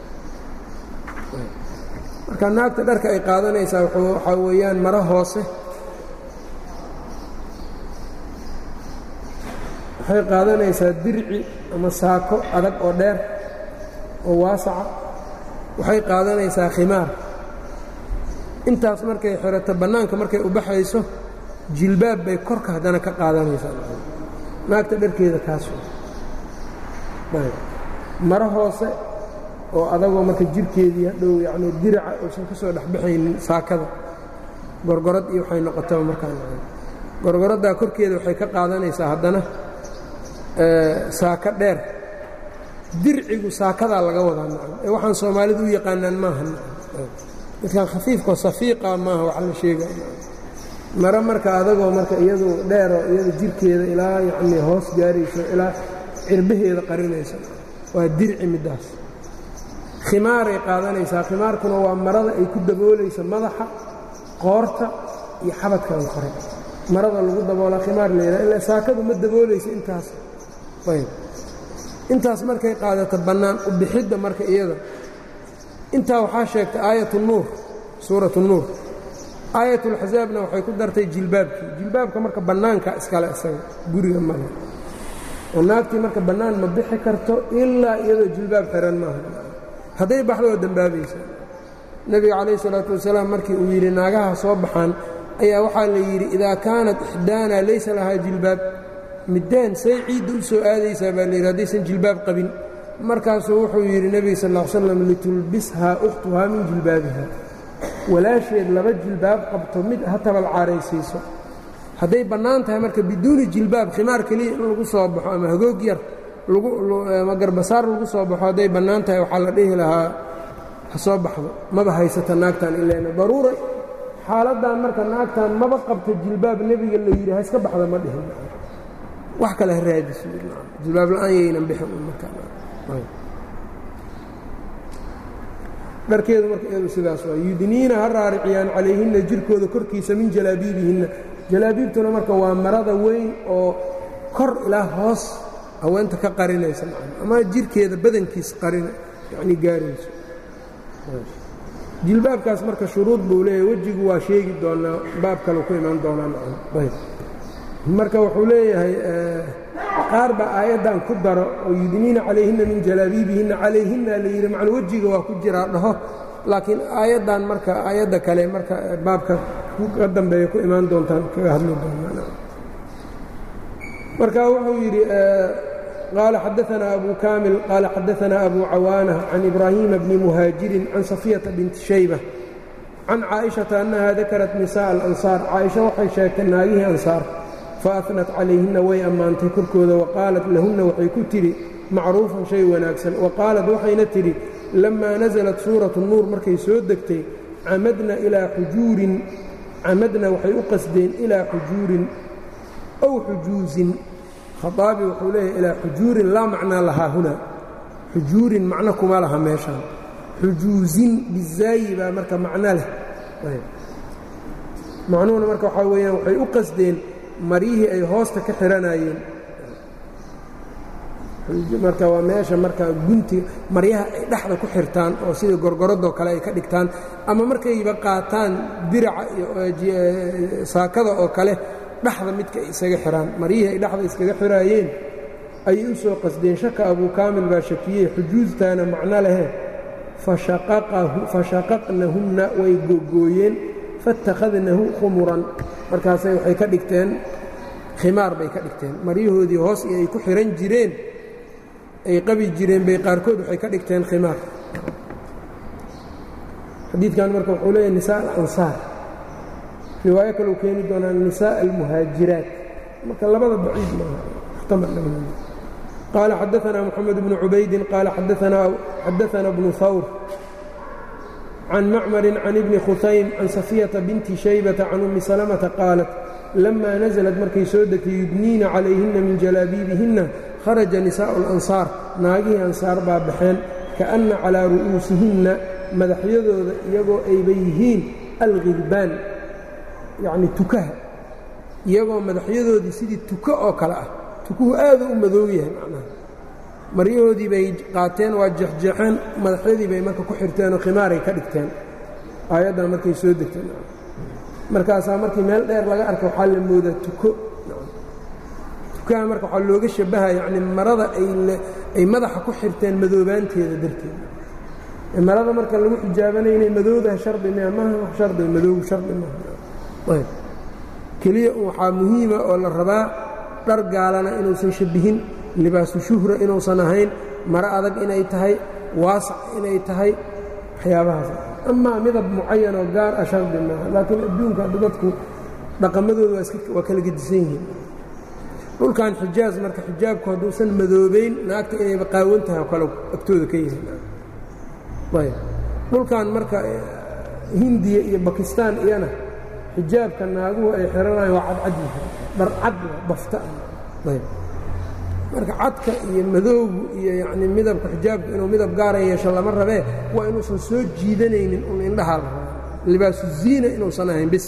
marka naagta dharka ay qaadanaysaa waxaa weeyaan maro hoose waxay qaadanaysaa dirci ama saako adag oo dheer oo waasaca waxay qaadanaysaa khimaar intaas markay xirato bannaanka markay u baxayso jilbaab bay korka haddana ka qaadanaysaa naagta dharkeeda kaas maro hoose oo adagoo marka jirhkeedii hadhow yacnii diraca uusan ka soo dhexbaxaynin saakada gorgorad iyo waxay noqotaba markaa gorgoraddaa korkeeda waxay ka qaadanaysaa haddana saako dheer dircigu saakadaa laga wadaa nacam ee waxaan soomaalidu u yaqaanaan maaha midkan khafiifkao safiiqa maaha wax la sheegaya mare marka adagoo marka iyadu dheeroo iyada jirkeeda ilaa yacnii hoos gaarayso ilaa cirbaheeda qarinayso waa dirci middaas khimaaray qaadanaysaa khimaarkuna waa marada ay ku daboolayso madaxa qoorta iyo xabadkan kore marada lagu daboolaa khimaar layidhaha ila saakadu ma daboolayso intaas ayb intaas markay qaadato bannaan u bixidda marka iyada intaa waxaa sheegtay aayat nuur suurat nuur aayatulxasaabna waxay ku dartay jilbaabkii jilbaabka marka bannaanka iskale isaga guriga male oo naagtii marka bannaan ma bixi karto ilaa iyadoo jilbaab xiran maaha hadday baxdo oo dembaabaysa nebiga calayh isalaatu wasalaam markii uu yidhi naagaha soo baxaan ayaa waxaa la yidhi idaa kaanat ixdaana laysa lahaa jilbaab middaan say ciidda u soo aadaysaa baa layidhi haddaysan jilbaab qabin markaasuu wuxuu yidhi nebiga sal ll slam litulbishaa ukhtuhaa min jilbaabiha walaasheed laba jilbaab qabto mid ha tabal caaraysiiso hadday bannaan tahay marka biduuni jilbaab khimaar keliya in lagu soo baxo ama hagoog yar ama garbasaar lagu soo baxo hadday bannaan tahay waxaa la dhihi lahaa ha soo baxdo maba haysata naagtan ileena daruura xaaladdan marka naagtan maba qabto jilbaab nebiga la yidhi ha iska baxda ma dhihin wax kale ha raadiso jilbaab la'aan yaynan bixin dharkeedu marka iyadu sidaas waa yudniina ha raariciyaan calayhinna jirkooda korkiisa min jalaabiibihinna jalaabiibtuna marka waa marada weyn oo kor ilaa hoos haweenta ka qarinaysa ama jirkeeda badankiisa qarin yacni gaarayso jilbaabkaas marka shuruud buu leeyahay wejigu waa sheegi doonaa baab kale ku imaan doonaa marka wuxuu leeyahay qaar baa aayaddan ku daro oo yudniina calayhinna min jalaabiibihinna calayhinna la yidhi macna wejiga waa ku jiraa dhaho laakiin aayaddan marka aayadda kale marka baabka ka dambeeya ku imaan doontaan kaga hadli doonaa marka wuxuu yidhi qaala xadaanaa abu kaamil qaala xadaanaa abu cawaana can ibraahiima bni muhaajirin can safiyata binti shayba can caaئiشhaةa أنha dakarat nisaء الأnصاar caaئiشha waxay sheegtay naagihii ansaar faأhnat calayhina way ammaantay korkooda waqaalat lahunna waxay ku tidhi macruufan shay wanaagsan waqaalat waxayna tidhi lamaa naزlat suuraة الnuur markay soo degtay camadna ilaa xujuurin camadna waxay u qasdeen ilaa xujuurin أw xujuuزin khaطaabi wuxuu leeyahy ilaa xujuurin laa macnaa lahaa huna xujuurin macno kuma laha meeshaan xujuuzin bizaayi baa marka macno leh macnuhuna marka waxaa weeyaan waxay u qasdeen maryihii ay hoosta ka xihanayeen marka waa meesha marka gunti maryaha ay dhexda ku xirtaan oo sida gorgoradoo kale ay ka dhigtaan ama markayba qaataan diraca iyo saakada oo kale dhexda midka ay isaga xidhaan maryihii ay dhexda iskaga xiraayeen ayay u soo qasdeen shaka abuu kaamil baa shakiyey xujuustaana macno lehe fashaqaqnahunna way googooyeen faittakhadnahu khumuran markaasay waxay ka dhigteen khimaar bay ka dhigteen maryahoodii hoos iyo ay ku xihan jireen ay qabi jireen bay qaarkood waxay ka dhigteen khimaar xadiidkan marka wuxuu leeyahy nisaa alansaar riwaayo kaleu keeni doonaa nisaa almuhaajiraat marka labada baciid maaha muxtamal قال xدثنا محمد بن عubaydi قال xadaثna بن hawr عن mcmر عن بن khusaym عن صفية بنت شhيبة عن أmi سلمةa qاaلت لma نزلت markay soo degtay yudniina عalayهina min jalaabiibihina kharaجa نisاء الأنصاar naagihii ansaar baa baxeen kaأna calىa ru'uusihinna madaxyadooda iyagoo ayba yihiin alغilbaan yacni tukaha iyagoo madaxyadoodii sidii tuko oo kale ah tukuhu aadu u madow yahay macnaha maryahoodii bay qaateen waa jeexjeexeen madaxyadii bay marka ku xirteenoo khimaaray ka dhigteen aayaddan markay soo degteen markaasaa markii meel dheer laga arka waxaa la moodaa tuko tukaha marka waxaa looga shabaha yacni marada ay madaxa ku xirteen madoobaanteeda darteed marada marka lagu xijaabanaya inay madoodaha shardi mia maha wax shardi madow shardi maaha keliya waxaa muhiima oo la rabaa dhar gaalana inuusan shabbihin libaasu shuhra inuusan ahayn maro adag inay tahay waasac inay tahay waxyaabahaas amaa midab mucayan oo gaar ah shardi maaha laakiin adduunka hadda dadku dhaqamadooda waa kala gedisan yihiin dhulkan xijaaz marka xijaabku hadduusan madoobayn naagta inayba qaawan tahay oo kale agtooda ka yihiin ayb dhulkan marka hindiya iyo bakistaan iyana xijaabka naaguhu ay xihanayan waa cadcad yahay dharcad bafta ayb marka cadka iyo madoogu iyo yacni midabka xijaabka inuu midab gaara yeesho lama rabee waa inuusan soo jiidanaynin un indhahaa la rabaa libaasu ziina inuusan ahayn bis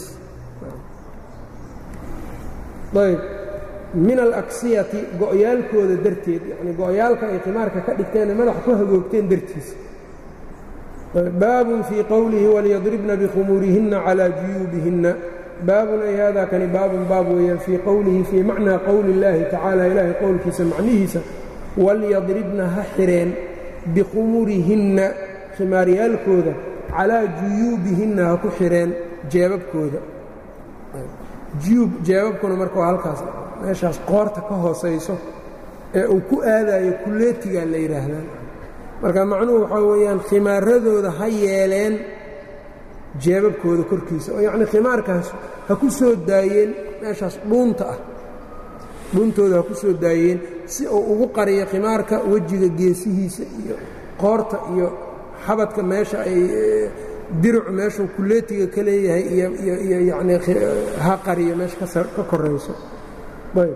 ayb min alaksiyati go'yaalkooda darteed yacni go'yaalka ay khimaarka ka dhigteenee madaxa ku hagoogteen dartiisa baabun fii qowlihi walyadribna bikhumuurihinna calaa juyuubihinna baabun ay haadaa kani baabun baab weeyaan fii qowlihi fii macnaa qowli اllaahi tacaala ilaahay qowlkiisa macnihiisa walyadribna ha xireen bikhumurihinna khimaaryaalkooda calaa juyuubihinna ha ku xireen jeebabkooda juyuub jeebabkuna marka waa halkaas meeshaas qoorta ka hoosayso ee uu ku aadayo kulleetigaa la yidhaahdaa marka macnuhu waxaa weeyaan khimaaradooda ha yeeleen jeebabkooda korkiisa oo yacnii khimaarkaas ha ku soo daayeen meeshaas dhuunta ah dhuuntooda ha ku soo daayeen si uu ugu qariyo khimaarka wejiga geesihiisa iyo qoorta iyo xabadka meesha ay diricu meeshuu kulleetiga ka leeyahay iyo yacnii ha qariyo meesha ka korayso ayb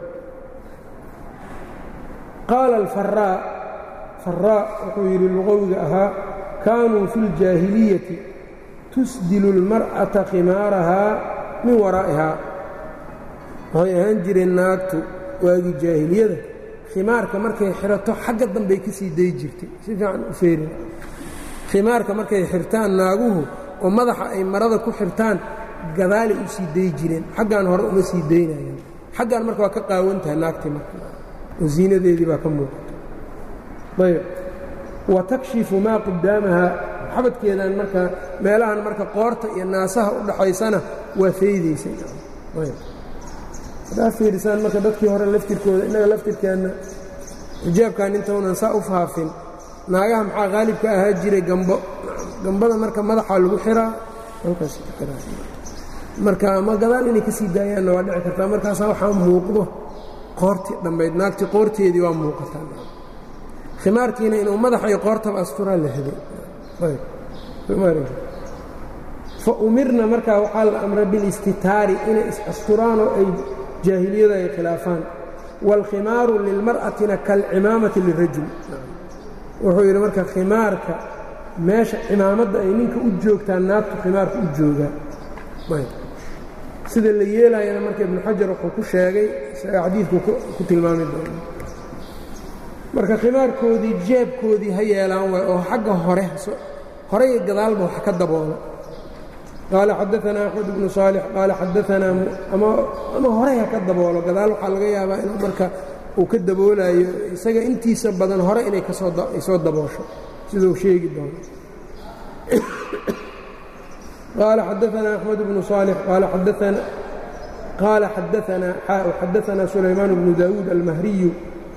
qaala alfaraa faraa wuxuu yidhi luqowiga ahaa kaanuu fi اljaahiliyati tusdilu اlmar'ata khimaarahaa min waraa'ihaa waxay ahaan jireen naagtu waagii jaahiliyada khimaarka markay xirato xagga dambey ka sii dayi jirtay si fiican u feerin khimaarka markay xirtaan naaguhu oo madaxa ay marada ku xirtaan gadaalay u sii dayi jireen xaggan hore uma sii daynayaan xaggan marka waa ka qaawan tahay naagtii marka oo ziinadeedii baa ka muuqata ayb wa takshifu maa qudaamaha xabadkeedan marka meelahan marka qoorta iyo naasaha u dhaxaysana waa faydaysay haddaa fiirisaan marka dadkii hore laftirkooda innaga laftirkeenna xijaabkan intaunan saa u faafin naagaha maxaa qaalibka ahaa jiray gambo gambada marka madaxaa lagu xiraa marka ama gadaal inay ka sii daayaanna waa dhici kartaa markaasaa waxaa muuqdo qoortii dhammayd naagtii qoorteedii waa muuqataa khimaarkiina inuu madaxa iyo qoortaba asturaa la heday fa umirna markaa waxaa la amray bilistitaari inay is-asturaan oo ay jaahiliyada ay khilaafaan waalkhimaaru lilmar'atina kaalcimaamati lirajul wuxuu yidhi marka khimaarka meesha cimaamadda ay ninka u joogtaa naagtu khimaarka u joogaa sida la yeelayana marka ibnu xajar wuxuu ku sheegay isaga xadiidku ku tilmaami doono marka khimaarkoodii jeebkoodii ha yeelaan waay oo xagga hore horey gadaalba wax ka daboola qaala xadaanaa axmed bnu saalix qaala xadaanaa ama horey ha ka daboolo gadaal waxaa laga yaabaa inuu marka uu ka daboolayo isaga intiisa badan hore inay kasooay daboosho siduu sheegi doono qaala xadaanaa axmed bnu saalix qaala xadaanaa sulaymaan bnu daawuud almahriyu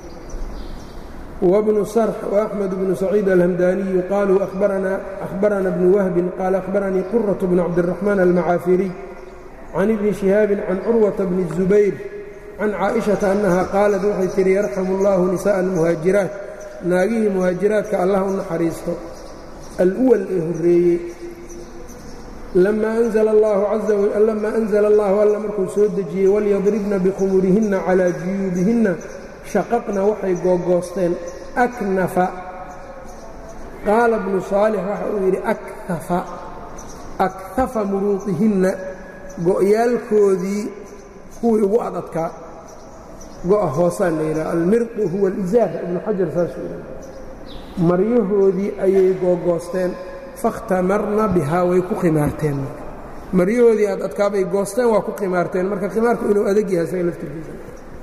wbnu sarx وaxmed bnu saciid alhamdaniyu qaluu ahbarana bnu wahbin qaala ahbaranii quraة bn cabdالraxmaan almacaafiriy can ibni شihaabi can curwaةa bni الzubayr can caaئiشhaةa annaha qaalat waxay tihi yarxamu اllahu nisaءa almuhaajiraat naagihii muhaajiraadka allah u naxariisto alwal ee horeeyey lama anzla allahu alla markuu soo dejiyey walyadribna bikhumurihinna calىa juyuubihinna shaqaqna waxay googoosteen aknafa qaala bnu saalix waxa uu yidhi akafa akhafa muruuqihinna go'yaalkoodii kuwii ugu adadkaa go'a hoosaan la yidhaha almirqu huwa alizaar ibnu xajar saasuu yidhaha maryahoodii ayay googoosteen fakhtamarna bihaa way ku khimaarteen maryahoodii aad adkaabay goosteen waa ku khimaarteen marka khimaarku inuu adag yahay isaga laftirkiisa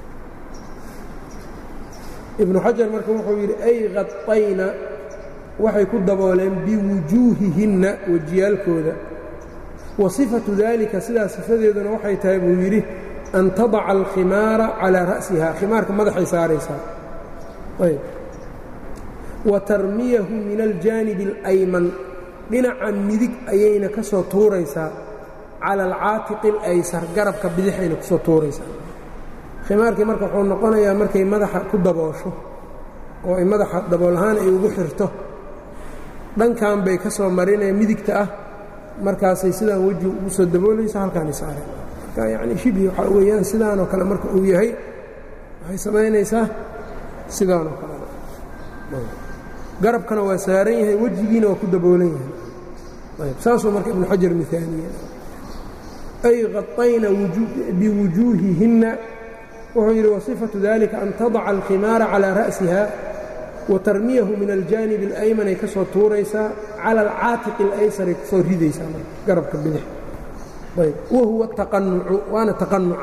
ibnu xajar marka wuxuu yidhi ay qadayna waxay ku dabooleen biwujuuhihinna wejiyaalkooda wa sifatu daalika sidaa sifadeeduna waxay tahay buu yidhi an tadaca alkhimaara calaa ra'siha khimaarka madaxay saaraysaa ayb wa tarmiyahu min aljaanibi alayman dhinaca midig ayayna ka soo tuuraysaa cala alcaatiqi alaysar garabka bidixayna ku soo tuuraysaa khimaarkii marka wuxuu noqonayaa markay madaxa ku daboosho oo ay madaxa dabool ahaan ay ugu xirto dhankan bay ka soo marinaya midigta ah markaasay sidaan weji ugu soo daboolayso halkaanay saareen marka yacni shibhi waxaa weeyaan sidaanoo kale marka uu yahay waxay samaynaysaa sidaanoo kale garabkana waa saaran yahay wejigiina waa ku daboolan yahay ayb saasuu marka ibnu xajar miaaniye ay qaطayna biwujuuhihinna wuxuu yidhi wasifatu dalika an tadaca alkhimaara calىa ra'siha wa tarmiyahu min aljaanib اlayman ay ka soo tuuraysaa cala alcaatiqi اlaysaray ku soo ridaysaa garabka bidix ayb wahuwa taqanucu waana taqanuca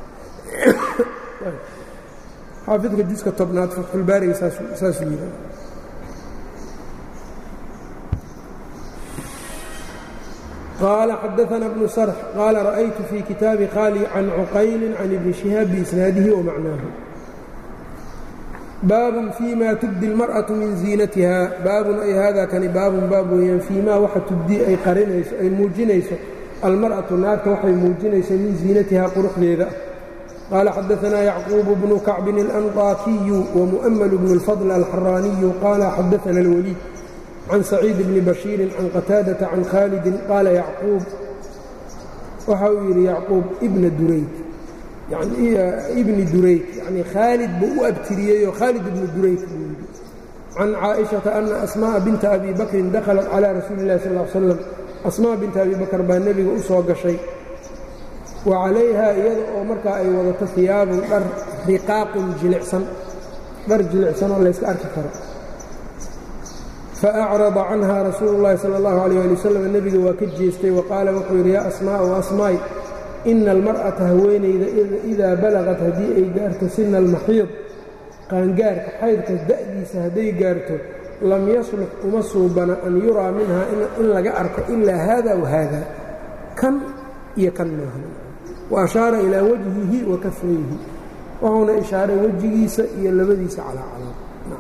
xaafidka juska tobnaad fatxulbaariga saasuu yidhi qال xdثna بن sرح qال رأyت في kitaabi khاlي can cqayl can iبni شhihاab بإsناadihi ومacnaahu baab فيma تubdي الmarأaة min ziinatiha baabun ay hada kani baabun baab weeyaan فيmaa waxa tubdii ay qarinayso ay muujinayso almarأaةu naagta waxay muujinayso min ziinatiha quruxdeeda qال xadثna yعquuب بن كacbi الأnطاkiyu ومؤmل بن الفضل الxarاaniyu qال xadثna الwليid can saciid bni bashiirin can qataadata can khaalidin qaala yacquub waxa uu yidhi yacquub ibna durayd ibni durayd yanii khaalid buu u abtiriyeyoo khaalid ibni durayd buu yidhi can caaئiشhaةa ana asmaaءa binta abi bakrin dakhalat calىa rasuuli اllahi sal ا slam asmaa binta abi bakr baa nebiga u soo gashay wa calayha iyada oo markaa ay wadato hiyaabun dhar riqaaqun jilicsan dhar jilicsan oo layska arki karo faacrada canha rasuulu اllahi salى اllahu alيyه ali wasalam nebiga waa ka jeestay wa qaala wuxuu yidhi yaa asmaa'u asmaay ina almar'ata haweenayda idaa balagat haddii ay gaarto sina almaxiid qaangaarka xaydka da'diisa hadday gaarto lam yaslux uma suubana an yuraa minha in laga arko ilaa haada wa haada kan iyo kan maahan wa ashaara ilaa wajhihi wa kafayhi wuxuuna ishaaray wejigiisa iyo labadiisa calaacalood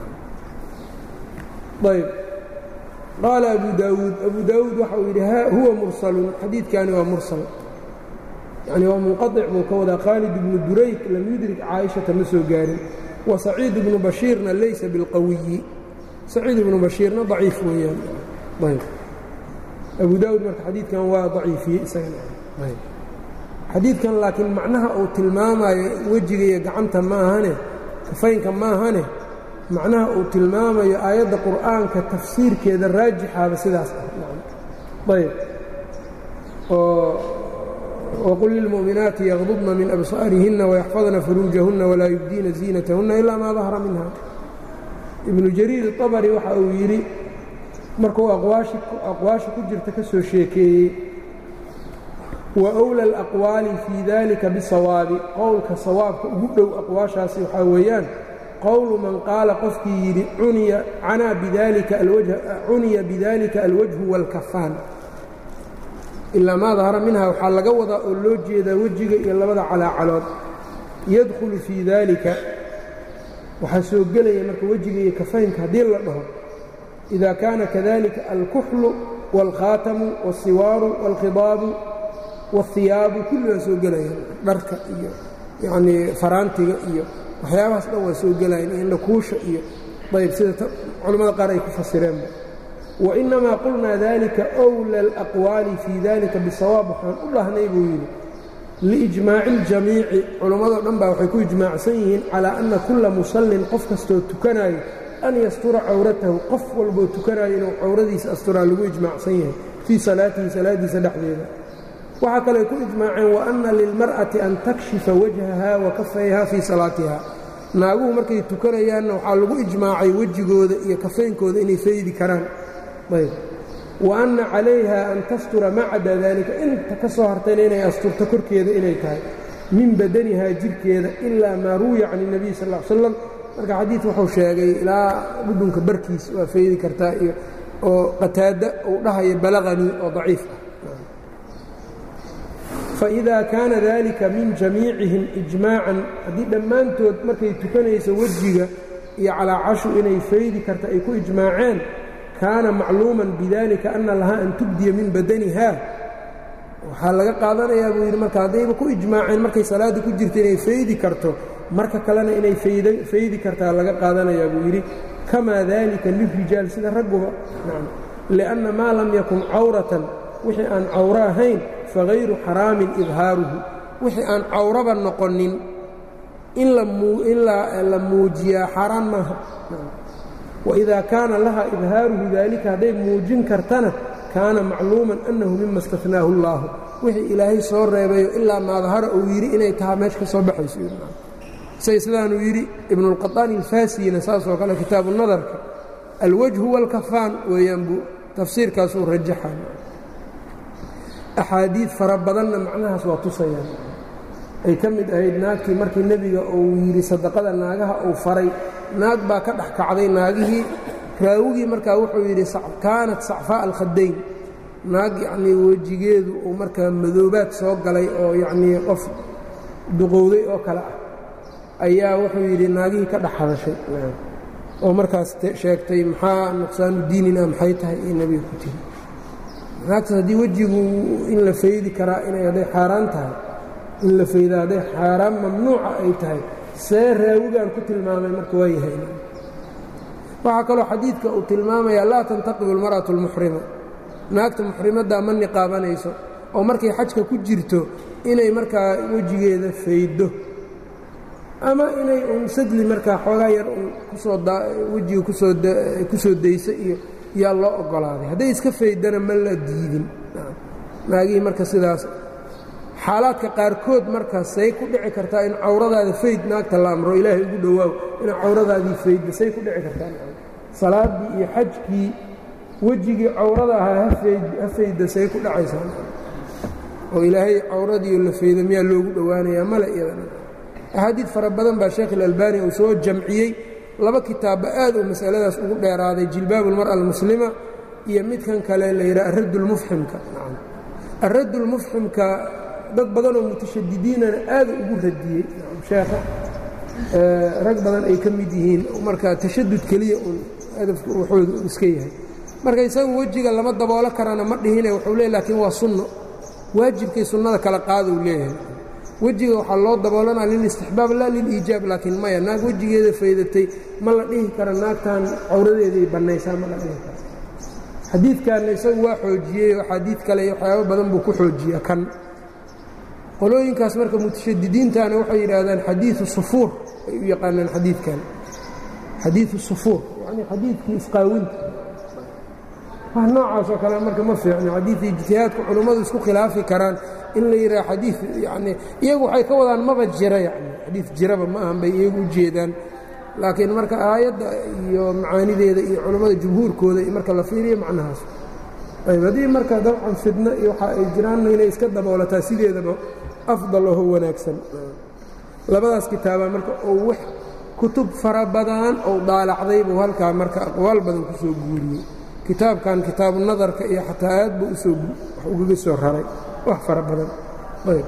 ayb qaala abu daawuud abu daawuud waxa uu yidhi huwa mursalun xadiidkani waa mursal yani waa munqaطic buu ka wadaa khaalid ibnu durayk lam yudrik caaishata ma soo gaarin wa saciid ibnu bashiirna laysa bilqawiyi saciid ibnu bashiirna daciif weeyaan ayb abu daawuud marka xadiidkan waa daciifiyey isagana xadiidkan laakiin macnaha uu tilmaamayo wejiga iyo gacanta maahane kafaynka maahane macnaha uu tilmaamayo aayadda qur'aanka tafsiirkeeda raajixaaba sidaas ah ayb oo wqul lilmu'minaati yaqdubna min absaarihinna wayaxfadna furuujahunna walaa yubdiina ziinatahunna ilaa maa dahra minha ibnu jariir abari waxa uu yidhi markuu aqwaasha ku jirta ka soo sheekeeyey wa wla alaqwaali fii dalika bisawaabi qowlka sawaabka ugu dhow aqwaashaasi waxaa weeyaan qowlu man qaala qofkii yidhi cuniya bidalika alwajhu wاlkafaan ilaa maa dahara minha waxaa laga wadaa oo loo jeedaa wejiga iyo labada calaacalood yadkhulu fii dalika waxaa soo gelaya marka wejiga iyo kafaynka haddii la dhaho ida kaana kadalika alkuxlu wاlkhaatamu wاlsiwaaru wاlkhidaabu wاlhiyaabu kulli waa soo gelayaan dharka iyo yanii faraantiga iyo waxyaabahaas dhan waa soo gelayaan iyo indhakuusha iyo ayb sida culimmada qaar ay ku fasireenba wainamaa qulnaa dalika wla alaqwaali fii dalika bisawaab waxaan u dhahnay buu yidhi liijmaaci اljamiici culammadoo dhan baa waxay ku ijmaacsan yihiin calaa anna kulla musallin qof kastoo tukanayo an yastura cawratahu qof walboo tukanayo inuu cawradiisa asturaa lagu ijmaacsan yahay fii salaatihi salaadiisa dhexdeeda waxaa kaley ku ijmaaceen waanna lilmar'ati an takshifa wajhaha wa kafayha fii salaatiha naaguhu markay tukanayaanna waxaa lagu ijmaacay wejigooda iyo kafaynkooda inay faydi karaan ayb wa anna calayha an tastura ma cada daalika inta ka soo hartayna inay asturto korkeeda inay tahay min badanihaa jirhkeeda ilaa maa ruwiya can اnebiy sal ll ly slam marka xadiid wuxuu sheegay ilaa dhudhunka barkiis waa faydi kartaa iyo oo qataada uu dhahayo balaqanii oo daciif ah faإida kaana dalika min jamiicihim ijmaacan haddii dhammaantood markay tukanayso wejiga iyo calaacashu inay faydi karta ay ku ijmaaceen kaana macluuman bidalika ana lahaa an tubdiya min badaniha waxaa laga qaadanayaa buu yidhi marka haddayba ku ijmaaceen markay salaadda ku jirta inay faydi karto marka kalena inay faydi kartaa laga qaadanayaa buu yidhi kamaa dalika lilrijaal sida ragguba lianna maa lam yakun cawratan wixii aan cawro ahayn fagayru xaraamin idhaaruhu wixii aan cawraba noqonin in la muujiyaa xaaraan maaha wإida kaana laha idhaaruhu dalika hadday muujin kartana kaana macluuman annahu mima اstahnaahu اllahu wixii ilaahay soo reebayo ilaa maadahara uu yidhi inay tahaa meesha ka soo baxayso say sidaanuu yidhi ibnuاlqaطaani اlfaasiyina saasoo kale kitaabu nadarka alwajhu wاlkafaan weeyaan buu tafsiirkaasuu rajaxa axaadiid fara badanna macnahaas waa tusayaan ay ka mid ahayd naagtii markii nebiga uu yidhi sadaqada naagaha uu faray naag baa ka dhex kacday naagihii raawigii markaa wuxuu yidhi kaanat sacfaaءa alkhadayn naag yacnii wejigeedu uu markaa madoobaad soo galay oo yacnii qof duqowday oo kale ah ayaa wuxuu yidhi naagihii ka dhex hadashay oo markaas sheegtay maxaa nuqsaanu diinina maxay tahay iyo nebiga ku tiri naagtaas haddii wejigu in la faydi karaa inay hadday xaaraan tahay in la fayda hadday xaaraan mamnuuca ay tahay see raawigaan ku tilmaamay marka waa yahay waxaa kaloo xadiidka uu tilmaamayaa laa tantaqibu almar'atu almuxrima naagta muxrimaddaa ma niqaabanayso oo markay xajka ku jirto inay markaa wejigeeda fayddo ama inay un sadli markaa xoogaa yar un kusoo wejiga ku soo dayso iyo yaa loo oggolaaday hadday iska fayddana ma la diidin naagihii marka sidaas xaalaadka qaarkood marka say ku dhici kartaa in cawradaada fayd naagta la amro ilaahay ugu dhowaaw ina cawradaadii faydda say ku dhici kartaa salaaddii iyo xajkii wejigii cawrada ahaa ha faydda say ku dhacaysaa oo ilaahay cawradiio la faydo miyaa loogu dhowaanayaa male iyadana axaadiid fara badan baa sheekh ilalbani uu soo jamciyey laba kitaabba aad uu masaladaas ugu dheeraaday jilbaabu almar'a almuslima iyo midkan kale la yidhaha araddulmufximka araddulmufximka dad badanoo mutashadidiinana aada ugu radiyey sheekha rag badan ay ka mid yihiin marka tashadud keliya uun hadafka waxooda uu iska yahay marka isaga wejiga lama daboolo karana ma dhihine wuxuu leey laakiin waa sunno waajibkay sunnada kala qaada uu leeyahay wejiga waxaa loo daboolanaa lilistixbaab laa liliijaab laakiin maya naag wejigeeda faydatay ma la dhihi kara naagtan cawradeeday bannaysaa ma la dhihi kara xadiidkanna isagu waa xoojiyey oo xadiid kale iyo waxyaabo badan buu ku xoojiya kan qolooyinkaas marka mutashadidiintana waxay yidhaahdaan xadiiu sufuur ay u yaqaanaan xadiidkan xadiiu sufuur yacni xadiidkii isqaawinta wax noocaas oo kale marka ma fiicno xadiidii ijtihaadku culummadu isku khilaafi karaan in la yidhaha xadii yacni iyagu waxay ka wadaan maba jira yacni xadiid jiraba ma ahan bay iyagu u jeedaan laakiin marka aayadda iyo macaanideeda iyo culummada jumhuurkooda iyo marka la fiiriyo macnahaas ayb haddii marka dabcan fidno iyo waxa ay jiraanna inay iska daboolataa sideedaba afdal oho wanaagsan labadaas kitaabaa marka oo wax kutub fara badan ou daalacday buu halkaa marka aqwaal badan ku soo guuriyey kitaabkan kitaabu nadarka iyo xataa aad buu usoo wax ugaga soo raray wax fara badan ayb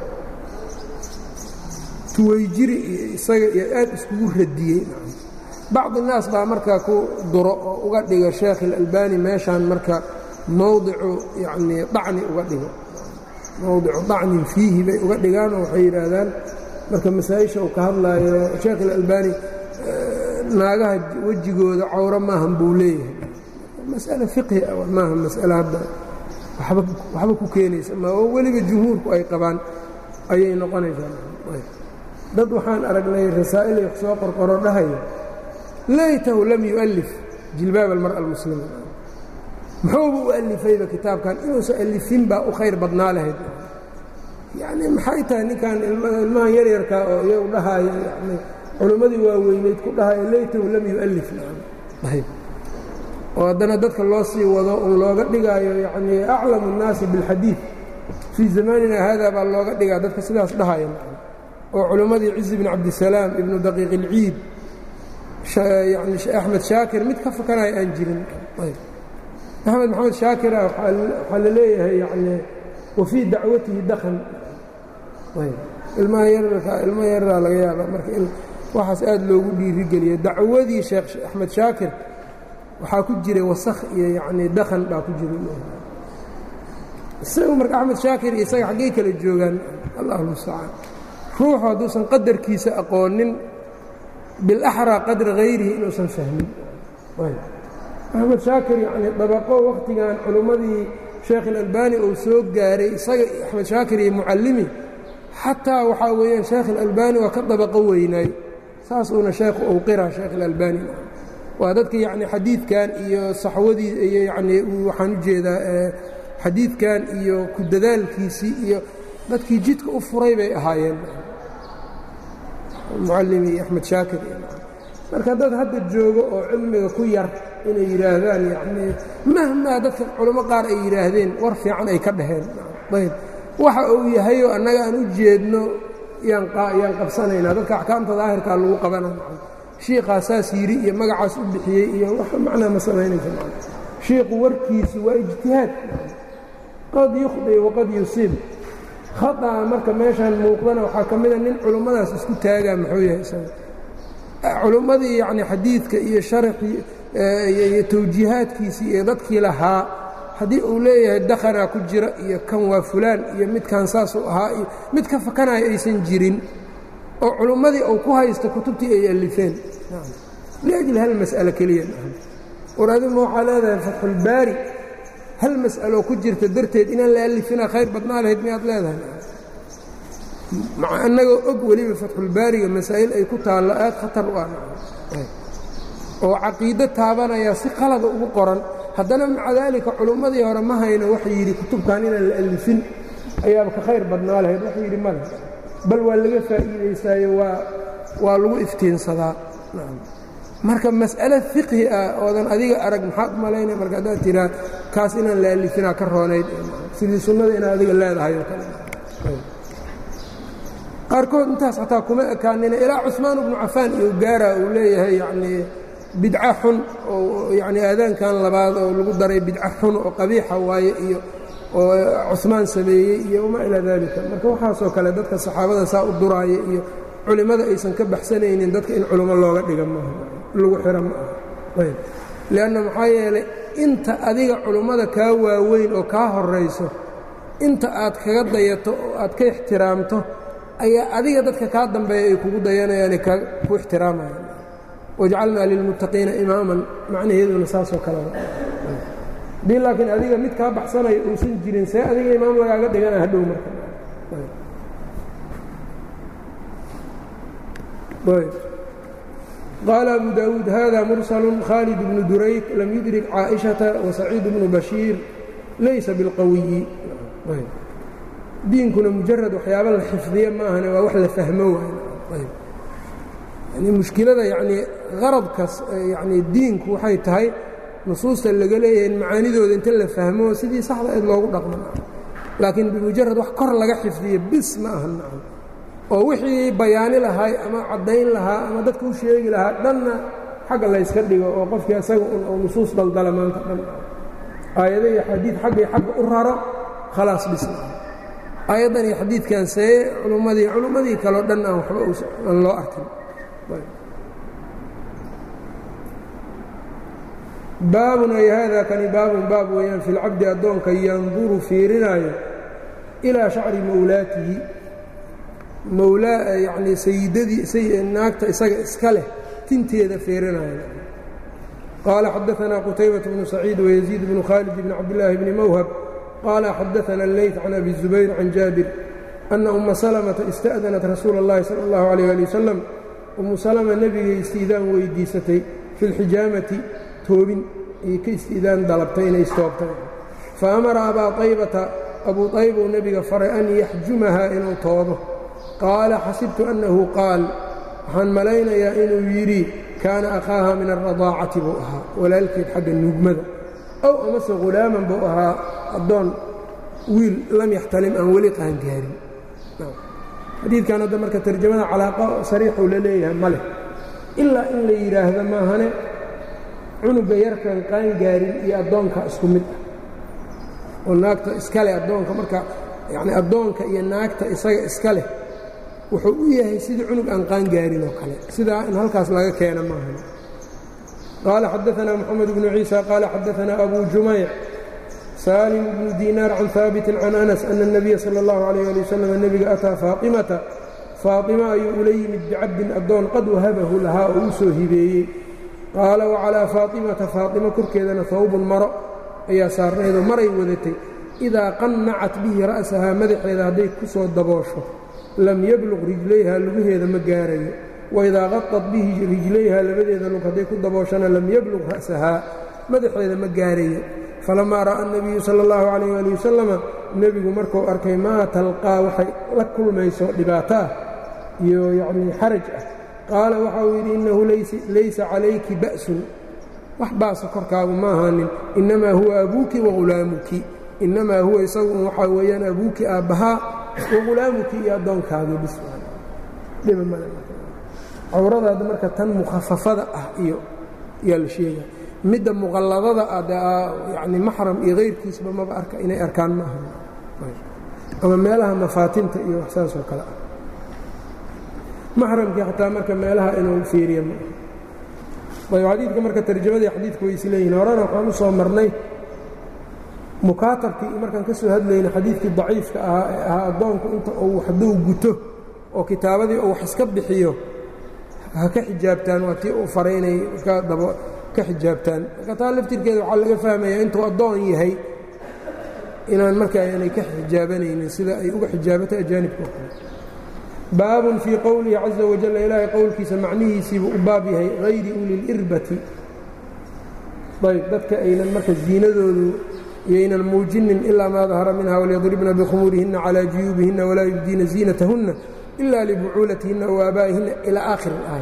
tuwayjiri iyo isaga iyo aad iskugu radiyey bacdi naas baa marka ku duro oo uga dhiga sheekh ilalbani meeshaan marka mowdicu yacnii dacni uga dhigo mowdicu dacnin fiihi bay uga dhigaanoo waxay yidhaahdaan marka masaa-isha uu ka hadlaayo sheekh ilalbani naagaha wejigooda cawro maahan buu leeyahay mas'ale fiqhi ah maaha mas'ale hadda waxba ku keenaysa ma oo weliba jumhuurku ay qabaan ayay noqonaysaa dad waxaan aragnay rasaa'il ay soo qorqoro dhahayo laytahu lam yu'allif jilbaab almar'a almuslima muxuuba u alifayba kitaabkan inuusan alifin baa u khayr badnaa lahayd yacni maxay tahay ninkan ilmahan yaryarkaa oo iyagu dhahaayo yani culimmadii waaweyneyd ku dhahayo laytahu lam yu'allif ayb oo haddana dadka loo sii wado un looga dhigaayo yacnii aclamu الnaasi biاlxadiid fii zamanina hada baa looga dhigaa dadka sidaas dhahaya oo culimmadii cizi bn cabdisalaam ibnu daqiiq اlciid yani axmed shaakir mid ka fakanaya aan jirin axmed maxamed shaakira waxaa la leeyahay yani wa fii dacwatihi dakhan ilmaha yararka ilma yararaa laga yaaba marka in waxaas aad loogu dhiirigeliya dacwadii sheekh axmed shaakir waxaa ku jiray wasakh iyo yacnii dakhan baa ku jira isagu marka axmed shaakir iyo isaga xaggey kala joogaan allahu mustacaan ruuxu hadduusan qadarkiisa aqoonin bilaxraa qadra hayrihi inuusan fahmin axmed shaakir yacnii dabaqo wakhtigan culimmadii sheekh ilalbani uu soo gaaray isaga axmed shaakir iyo mucallimi xataa waxaa weeyaan sheekh ilalbani waa ka dabaqo weynaay saas uuna sheekhu uu qira sheekh ilalbani waa dadka yacni xadiidkan iyo saxwadii iyo yacnii waxaan u jeedaa xadiidkan iyo ku dadaalkiisii iyo dadkii jidka u furay bay ahaayeen mucallimi iyo axmed shaakir marka dad hadda joogo oo cilmiga ku yar inay yidhaahdaan yacnii mahmaa dadka culamo qaar ay yidhaahdeen war fiican ay ka dhaheen ayb waxa uu yahayoo annaga aan u jeedno yaan qabsanaynaa dadka axkaamta daahirkaa lagu qabana shiikaa saas yidhi iyo magacaas u bixiyey iyo wax macnaa ma samaynaysa shiiku warkiisu waa ijtihaad qad yukhdi waqad yusiib khaطa'a marka meeshaan muuqdana waxaa ka mida nin culummadaas isku taagaa muxuu yahay isaga culummadii yacni xadiidka iyo sharaxii iyo tawjiihaadkiisii iyo dadkii lahaa haddii uu leeyahay dakhanaa ku jira iyo kan waa fulaan iyo midkan saasuu ahaa iyo mid ka fakanaya aysan jirin oo culummadii uu ku haysto kutubtii ay alifeen liajli hal mas'alo keliya war adima waxaa leedahay fatxulbaari hal mas'aloo ku jirta darteed inaan la alifina khayr badnaa lahayd miyaad leedahay maca annagoo og weliba fatxulbaariga masaa'il ay ku taallo aad khatar u ah oo caqiido taabanaya si qalada ugu qoran haddana maca daalika culummadii hore ma hayno waxa yidhi kutubkan inaan la alifin ayaaba ka khayr badnaa lahayd waxa yidhi male bal waa laga faa'iidaystaayo waa waa lagu iftiinsadaa marka mas'ale fiqhi ah oodan adiga arag maxaad malaynay marka haddaad tiraa kaas inaan la alifinaa ka roonayd sidii sunnada inaad adiga leedahay oo kale qaarkood intaas xataa kuma ekaanina ilaa cusmaan ibnu cafaan iyo gaara uu leeyahay yacnii bidca xun oo yacnii aadaankan labaad oo lagu daray bidca xun oo qabiixa waaye iyo oo cumaan sameeyey iyo wamaa ilaa dalika marka waxaasoo kale dadka saxaabada saa u duraaya iyo culimmada aysan ka baxsanaynin dadka in culummo looga dhiga maaha lagu xiro ma aha ayb lianna maxaa yeelay inta adiga culummada kaa waaweyn oo kaa horayso inta aad kaga dayato oo aad ka ixtiraamto ayaa adiga dadka kaa dambeeya ay kugu dayanayaane ku ixtiraamayaan wajcalnaa lilmuttaqiina imaaman macnaheeduna saasoo kaleba haddii laakiin adiga mid kaa baxsanayo uusan jirin see adiga imaam lagaaga dhigana hadhow marka qaala abu daawuud hada mursalu khaalid bnu durayk lam yudrik caaئiشhaةa wasaciid bnu bashiir laysa biاlqawiyi diinkuna mujarad waxyaaba la xifdiya maahane waa wax la fahmo waay yani mushkilada yanii qaradkas yani diinku waxay tahay nusuusta laga leeyahay in macaanidooda inta la fahmo sidii saxda eed loogu dhaqmo laakiin bimujarad wax kor laga xifdiyo bis ma aha nacam oo wixii bayaani lahay ama caddayn lahaa ama dadka u sheegi lahaa dhanna xagga layska dhigo oo qofkii asaga un oo nusuus daldala maanta dhan aayado iyo xadiid xaggay xagga u raro khalaas bis aayaddan iyo xadiidkan see culummadii culummadii kaleo dhan aan waxba aan loo arkin baabun ay haada kani baabun baab weeyaan fi lcabdi addoonka yanduru fiirinaayo ilaa shacri mawlaatihi mawlaa yacnii sayidadii naagta isaga iska leh tinteeda fiirinaayo qaala xadaanaa qutaybaة bnu saciid wayaziid bnu khaalid bni cabdillaahi bni mawhab qaala xadaana اleyt can abi zubayr can jaabir ana uma salmata ista'danat rasuula اllahi salى اllahu عalيh ali wasalam umu salma nebigay istiidaan weydiisatay fi اlxijaamati toobin ay ka istiidaan dalabtay inay istoobtay fa amara abaa aybata abuu ayba uu nebiga faray an yaxjumaha inuu toobo qaala xasibtu annahu qaal waxaan malaynayaa inuu yidhi kaana akhaaha min alradaacati buu ahaa walaalkeed xagga nuugmada ow amase hulaaman buu ahaa addoon wiil lam yaxtalim aan weli qaangaarin xadiidkan hadda marka tarjamada calaaqa sariixuu la leeyahay ma leh ilaa in la yidhaahdo maahane cunuga yarkan qaangaarin iyo addoonka isku mid ah oo naagta iska leh addoonka marka yacni addoonka iyo naagta isaga iska leh wuxuu u yahay sidii cunug aan qaangaarin oo kale sidaa in halkaas laga keena maahan qaala xadaanaa moxamed bnu ciisa qaala xadaanaa abu jumayc saalim bnu diinaar can haabitin can anas ana الnabiya salى اllahu عalيh ali wasalam nebiga ataa faatimata faatima ayuu ula yimid bicabdin addoon qad wahabahu lahaa oo u soo hibeeyey qaala wacalaa faatimata faatima korkeedana hawbun maro ayaa saarnaydoo maray wadatay idaa qannacat bihi ra'sahaa madaxeeda hadday ku soo daboosho lam yabluq rijlayha lugaheeda ma gaarayo waidaa qadad bihi rijlayha labadeeda lug hadday ku dabooshana lam yabluq ra'sahaa madaxeeda ma gaarayo falamaa ra'a nebiyu sala allahu calayh ali wasalama nebigu markuu arkay maa talqaa waxay la kulmayso dhibaato ah iyo yacnii xaraj ah qaala waxa uu yidhi innahu laysa calayki ba'sun wax baasa korkaagu ma ahaanin innamaa huwa abuuki wahulaamuki innamaa huwa isagu un waxaa weeyaan abuuki aabbahaa wahulaamuki iyo addoonkaagii bis cawradaada marka tan mukhafafada ah iyo yaa la sheega midda muqalladada ah yani maxram iyo kayrkiisba maba arka inay arkaan ma aha ama meelaha mafaatinta iyo wax saas oo kale ah maxramkii xataa marka meelaha inuu fiiriya ma ayb xadiidka marka tarjamadii xadiidka way isleeyihin horena waxaan u soo marnay mukaatabkii markaan ka soo hadlayna xadiidkii daciifka ahaa ee ahaa addoonku inta uu hadduu guto oo kitaabadii uu wax iska bixiyo ha ka xijaabtaan waa tii uu faray inay ka xijaabtaan marka taa laftirkeeda waxaa laga fahmayaa intuu addoon yahay inaan marka aanay ka xijaabanaynin sida ay uga xijaabatay ajaanibka oo kale baabun fii qowlihi caza wajal ilaahay qowlkiisa macnihiisiibuu u baab yahay hayri ulilirbati ayb dadka aynan marka ziinadoodu yaynan muujinin ilaa maa dahara minha walyadribna bikhumuurihinna calaa juyuubihinna walaa yubdiina ziinatahunna ila libucuulatihinna wa aabaa'ihinna ilaa aakhir اlaaya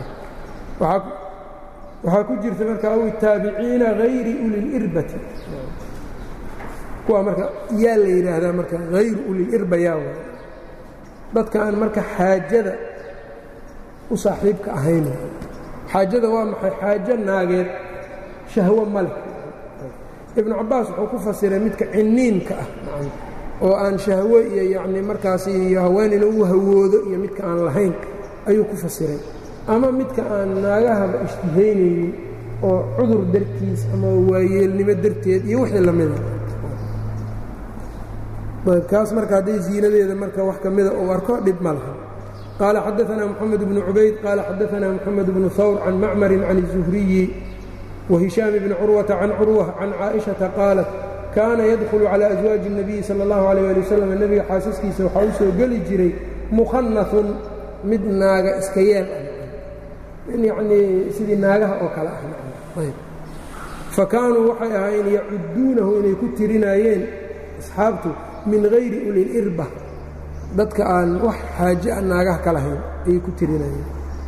waxaa ku jirta marka aw taabiciina hayri ulilirbati kuwa marka yaa la yidhaahdaa marka hayru ulilirba yaa way dadka aan marka xaajada u saaxiibka ahayn xaajada waa maxay xaajo naageed shahwo ma leh ibnu cabaas wuxuu ku fasiray midka ciniinka ah oo aan shahwe iyo yacni markaas iyo haween inuu u hawoodo iyo midka aan lahayn ayuu ku fasiray ama midka aan naagahaba ishtihaynaynin oo cudur dartiis ama waayeelnimo darteed iyo wixii lamida kaas marka hadday ziinadeeda marka wax ka mida uu arko dhib ma laha qaala xadaanaa moxamed bnu cubayd qaala xadaanaa moxamed bnu hawr can macmarin can الzuhriyi wahishaam bni curwata can curwa can caaئiشhaةa qaalat kaana yadkhulu calى aswaaji الnabiyi salى اllahu عalيه ali wasalam nebiga xaasaskiisa waxaa u soo geli jiray mukhanafun mid naaga iska yeel ah yanii sidii naagaha oo kale ah fa kaanuu waxay ahaayeen yacuduunahu inay ku tirinaayeen asxaabtu min hayri ulilirba dadka aan wax xaaje a naagaha ka lahayn ayay ku tirinayeen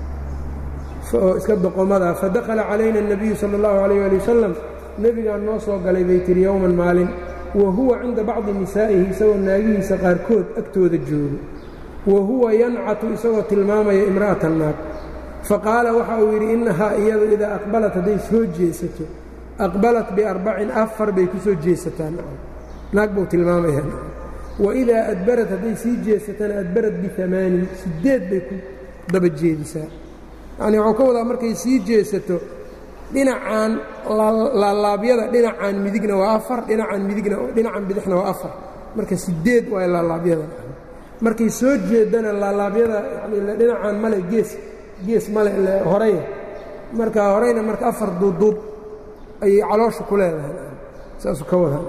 oo iska doqomadaa fadakhala calayna الnabiyu salى اllahu عalيyه ali wasalam nebigaan noo soo galay bay tiri yowman maalin wa huwa cinda bacdi nisaa'ihi isagoo naagihiisa qaarkood agtooda joogo wa huwa yancatu isagoo tilmaamaya imra'atan naag faqaala waxa uu yidhi innahaa iyadu idaa aqbalat hadday soo jeesato aqbalat biarbacin afar bay ku soo jeesataa naag buu tilmaamaya wa idaa adbarat hadday sii jeesatana adbarat biamaanin siddeed bay ku daba jeedisaa yacnii waxuu ka wadaa markay sii jeesato dhinacan laalaabyada dhinacan midigna waa afar dhinacan midigna dhinacan bidixna waa afar marka siddeed waa laalaabyada markay soo jeedana laalaabyada yani dhinacan male gees gees male horeya marka horeyna marka afar duubduub ayay caloosha ku leedahay saasuu ka wadaa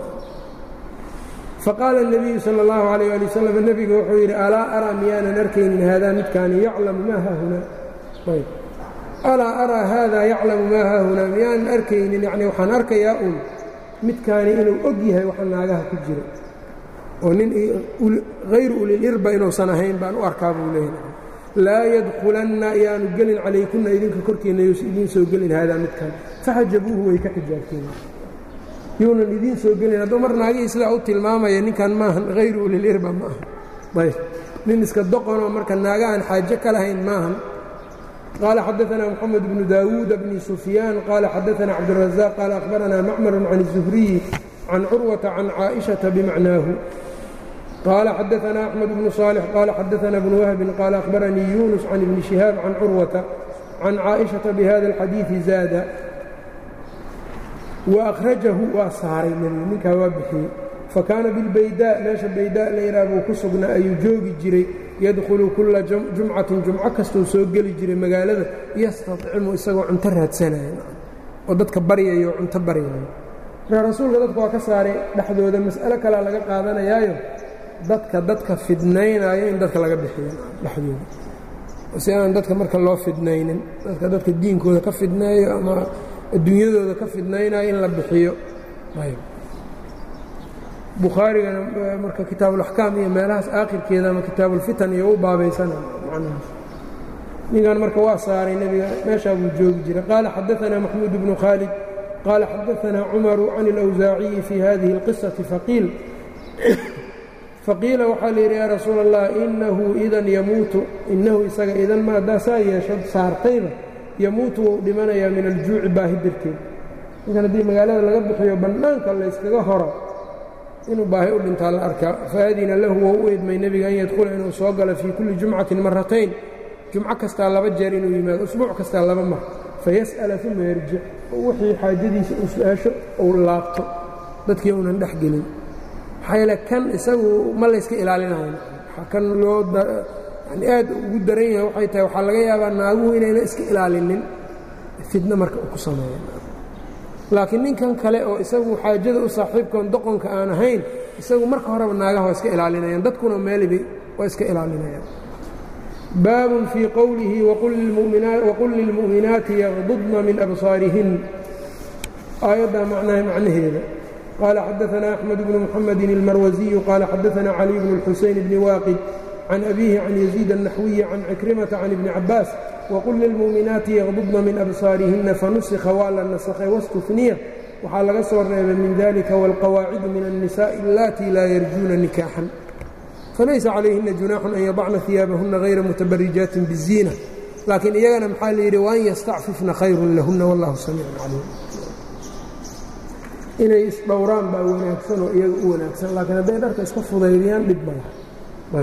faqaala الnabiyu salى اllahu عalيyه ali wasalam nebiga wuxuu yidhi alaa araa miyaanan arkaynin haadaa midkaani yaclamu maa haahunaa ayb alaa araa haadaa yaclamu maa haahunaa miyaanan arkaynin yani waxaan arkayaa uun midkaani inuu og yahay waxa naagaha ku jira oo nin hayru ulilirba inuusan ahayn baan u arkaa buu leeyahay laa yadkulanna yaanu gelin calaykunna idinka korkiinna yuusa idiin soo gelin haadaa midkan faxajabuuhu way ka xijaabteen yuunan idiin soo gelin hadduu mar naagihii sidaa u tilmaamaya ninkan maahan hayru ulilirba ma aha ayb nin iska doqonoo marka naagahan xaajo ka lahayn maahan qaala xadaanaa moxamed bnu daawuuda bni sufyaan qaala xadaanaa cabdirazaaq qaala akhbaranaa macmarun can الzuhriyi can curwata can caaئiشhaةa bimacnaahu qaala xadaanaa axmed bnu صaalix qaala xadaanaa bnu wahbin qaala akhbaranii yunus can ibni shihaab can curwata can caaئiشhaةa bihada اlxadiiثi zaada waأkhrajahu waa saaray nebigu ninkaa waa bixiyey fakaana bilbaydaa meesha baydaa layidhaha buu ku sugnaa ayuu joogi jiray yadkhulu kulla jumcatin jumco kastuu soo geli jiray magaalada yastadcimu isagoo cunto raadsanaya oo dadka baryayo cunto baryayo marka rasuulka dadka waa ka saaray dhexdooda mas'alo kalea laga qaadanayaayo dadka dadka fidnaynaayo in dadka laga bixiyo dhexdooda si aan dadka marka loo fidnaynin dadka dadka diinkooda ka fidneeyo ama adduunyadooda ka fidnaynayo in la bixiyo bukhaarigana marka kitaabuulaxkaam iyo meelahaas aakhirkeeda ama kitaabuulfitan iyo u baabaysana macnahaas ninkan marka waa saaray nebiga meeshaa buu joogi jiray qaala xadaanaa maxmuud bnu khaalid qaala xadaanaa cumaru can اlawsaaciyi fii hadihi اlqisati faqiil faqiila waxaa layidhi yaa rasuula allah inahu idan yamuutu inahu isaga idan ma haddaa saa yeesho saartayba yamuutu wou dhimanayaa min aljuuci baahi darteed ninkan haddii magaalada laga bixiyo bannaanka layskaga horo inuu baahi u dhintaa la arkaa faadina lahu wou u idmay nebiga an yadkhula inuu soo galo fii kulli jumcatin maratayn jumco kastaa laba jeer inuu yimaado usbuuc kastaa laba mar fayas'ala uma yarjic wixii xaajadiisa uu su-aasho uu laabto dadkii uunan dhex gelin maxaa yeele kan isagu ma layska ilaalinayo kan loo yani aad ugu daran yahay waxay tahay waxaa laga yaabaa naaguhu inayna iska ilaalinin fidno marka uu ku sameeya laakiin ninkan kale oo isagu xaajada u saaxiibkoon doqonka aan ahayn isagu marka horeba naagaha waa iska ilaalinayaan dadkuna meelibay waa iska ilaalinayaan baabun fii qowlihi waqul lilmu'minaati yaqdudna min absaarihin aayaddaa macnaha macnaheeda qaala xadaanaa axmed bnu muxamedin ilmarwasiyu qaala xadaanaa caliy bnu اlxuseyn bni waaqid can abiihi can yaziid الnaxwiyi can cikrimata can ibni cabaas wqul lilmu'minaati yaqdudna min absaarihinna fanusikha waa la nasakhay wastufniya waxaa laga soo reebay min dalika wاlqawaacidu min الnisaaءi allatii laa yarjuuna nikaaxan falaysa calayhina junaaxun an yadacna hiyaabahuna hayra mutabarijaatin biziina laakiin iyagana maxaa layidhi waan yastacfifna khayrun lahuna wallahu samiicun caliim inay isdhowraan baa wanaagsan oo iyaga u wanaagsan laakiin hadday dharka iska fudaydiyaan dhib ma laha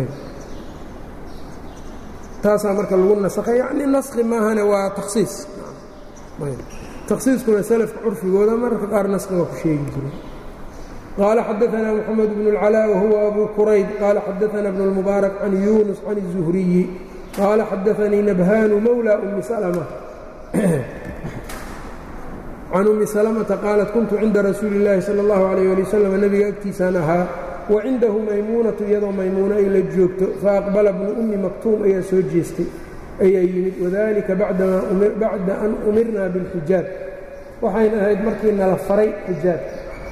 taasaa marka lagu nasakhay yacni naskhi maahane waa takhsiis takhsiiskuna salafka curfigooda mararka qaar naskhi waa ku sheegi jiray qaala xadaثna mxamed bn اlcalaa wahuwa abu qurayd qaala xadaثna bn اlmubaarak can yunus can الzuhriyi qaala xadaثanii nabhanu mawlى umi salma can umi salmata qaalat kuntu cinda rasuuli اllaahi salى اllahu عalيyه ali wasalam nebiga agtiisaan ahaa wacindahu maymuunatu iyadoo maymuuno ay la joogto faaqbala bnu ummi maktuum ayaa soo jeestay ayaa yimid wadalika bacda an umirna biاlxijaab waxayna ahayd markii nala faray xijaabka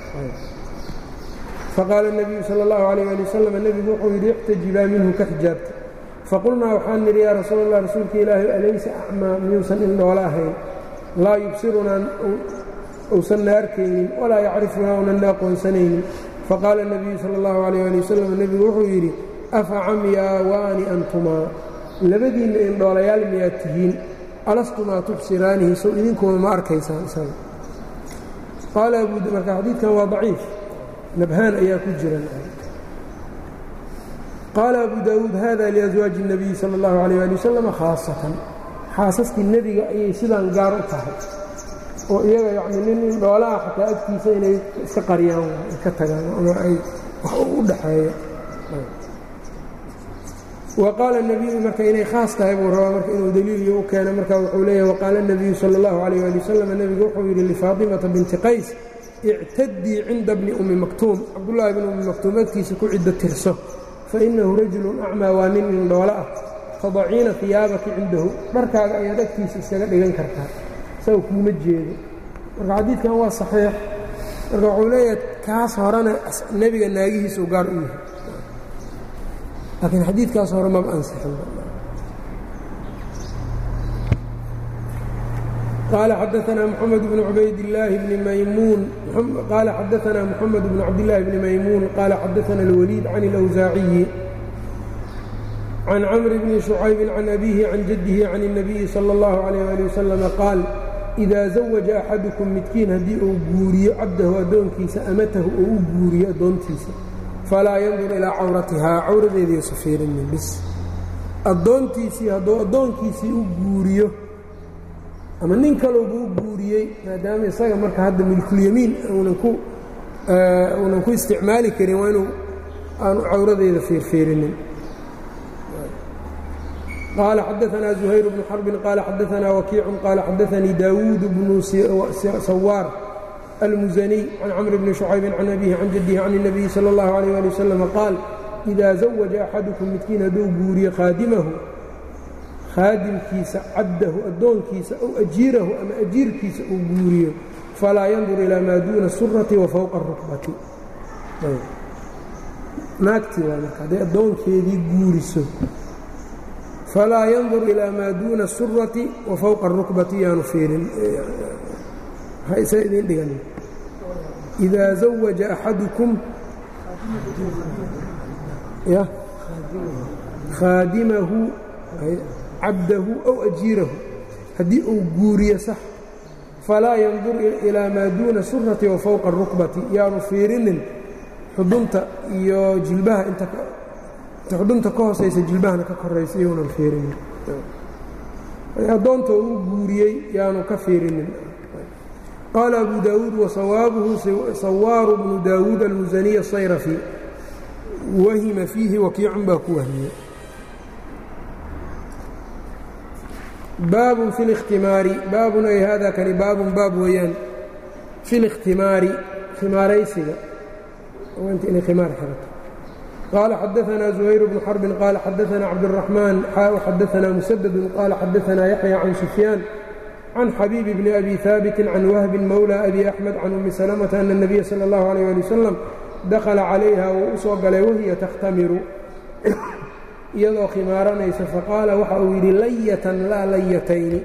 faqaala الnabiyu salى اllahu عalيyه ali wasalam nebigu wuxuu yidhi ixtajibaa minhu ka xijaabta faqulnaa waxaan nidhi yaa rasuul اllah rasuulka ilaahi alaysa acmaa miyuusan indhoola ahayn laa yubsirunaa uusan na arkaynin walaa yacrifunaa unan na aqoonsanaynin faqaala الnabiyu salى اllahu عalيyه ali wasalam nebigu wuxuu yidhi afa camyaa waani antumaa labadiinna indhoolayaal miyaad tihiin alastumaa tubsiraanihi sow idinkooda ma arkaysaan isaga qaala marka xadiidkan waa daciif nabhaan ayaa ku jira qaala abu daawuud hada liaswaaji الnabiyi salى اllahu عalيyه ali wasalam khaasatan xaasaskii nebiga ayay sidaan gaar u tahay oo iyaga yacni nin indhoolaha xataa agtiisa inay iska qariyaan ka tagaan ama ay wax u dhaxeeya wa qaala nebiyu marka inay khaas tahay buu rabaa marka inuu daliiliyo u keeno marka wuxuu leeyahy waqaala الnabiyu salى اllahu عalيyه ali wasalam nebigu wuxuu yidhi lifaatimata binti qays ictadii cinda bni ummi maktuum cabdullaahi bni ummi maktuum agtiisa ku ciddo tirso fainahu rajulun acmaa waa nin indhoolo ah fadaciina hiyaabaki cindahu dharkaaga ayaad agtiisa iskaga dhigan kartaa isaga kuuma jeedo marka xadiidkan waa saxiix marka wuxuu leeyahay kaas horena nebiga naagihiisa u gaar u yahay laakiin xadiidkaas hore maba ansixin قال xdثna محمد بن عbayd اللahi بن maymuun qال xadثna محمد بن cabdاللahi بن maymuun qال xadثna الوليد عن الأwزاaعiي عن cمر بن شhucayب عن أbيه عن جده عن النبي صلى الله عليه لي وسلم qاal إida زaوجa أxadكم midkiin haddii uu guuriyo cabdahu addoonkiisa amatahu oo u guuriyo addoontiisa falaa yandur ilىa cawratihaa cawradeediisu fiirinin bis addoontiisii hadduu addoonkiisii u guuriyo ama nin kalowba u guuriyey maadaama isaga marka hadda milkulyamiin uunan ku uunan ku isticmaali karin waa inuu aanu cawradeeda fiirfiirinin qaala xadaثna زuhayr bnu xarbin qaala xadaثna wakiicu qaala xadaثanii daawuud bnu sawaar almusaniy can camr bni شhucaybi can abihi can jadihi can الnabiyi salى اllahu عalيه ali wasalam qaal إida zawaja axadukum midkiin hadduu guuriyo khaadimahu khaadimkiisa cabdahu addoonkiisa ow ajiirahu ama ajiirkiisa uu guuriyo falaa yandur ilaa maa duuna surati wa fowqa arukbati naagtii waa marka hadday addoonkeedii guuriso falaa yandur ilaa maa duuna surati wa fowqa arukbati yaanu fiirin hayse idiin dhigan idaa zawaja axadukum ya khaadimahu cabdahu ow ajiirahu haddii uu guuriyo sax falaa yandur ilaa maa duuna surati wa fowqa arukbati yaanu fiirinin xudunta iyo jilbaha inta xudunta ka hoosaysa jilbahana ka koraysa iyounan fiirinin addoonta uu guuriyey yaanu ka fiirinin qaala abu daawuud wasawaabuhu sawaaru bnu daawuud almusaniy asayrafi wahima fiihi wakiicun baa ku wahmiyey baabun fi اlاkhtimaari baabun ay hada kani baabun baab weeyaan fi اlاkhtimaari khimaaraysiga inta inay khimaar xirato qaala xadaثna زuhayr bnu xarbin qaala xadaثna cabdالرaحmaan xaa xadaثna musaddu qaala xadaثna yaxya can sufyaan can xabiibi bni abi haabiti can wahbin mowlى abi axmed can umi salmةa ana الnabiya salى اllahu عalيه ali wasalam dakhala calayha wuu u soo galay wahiya takhtamiru iyadoo khimaaranaysa faqaala waxa uu yidhi layatan laa layatayni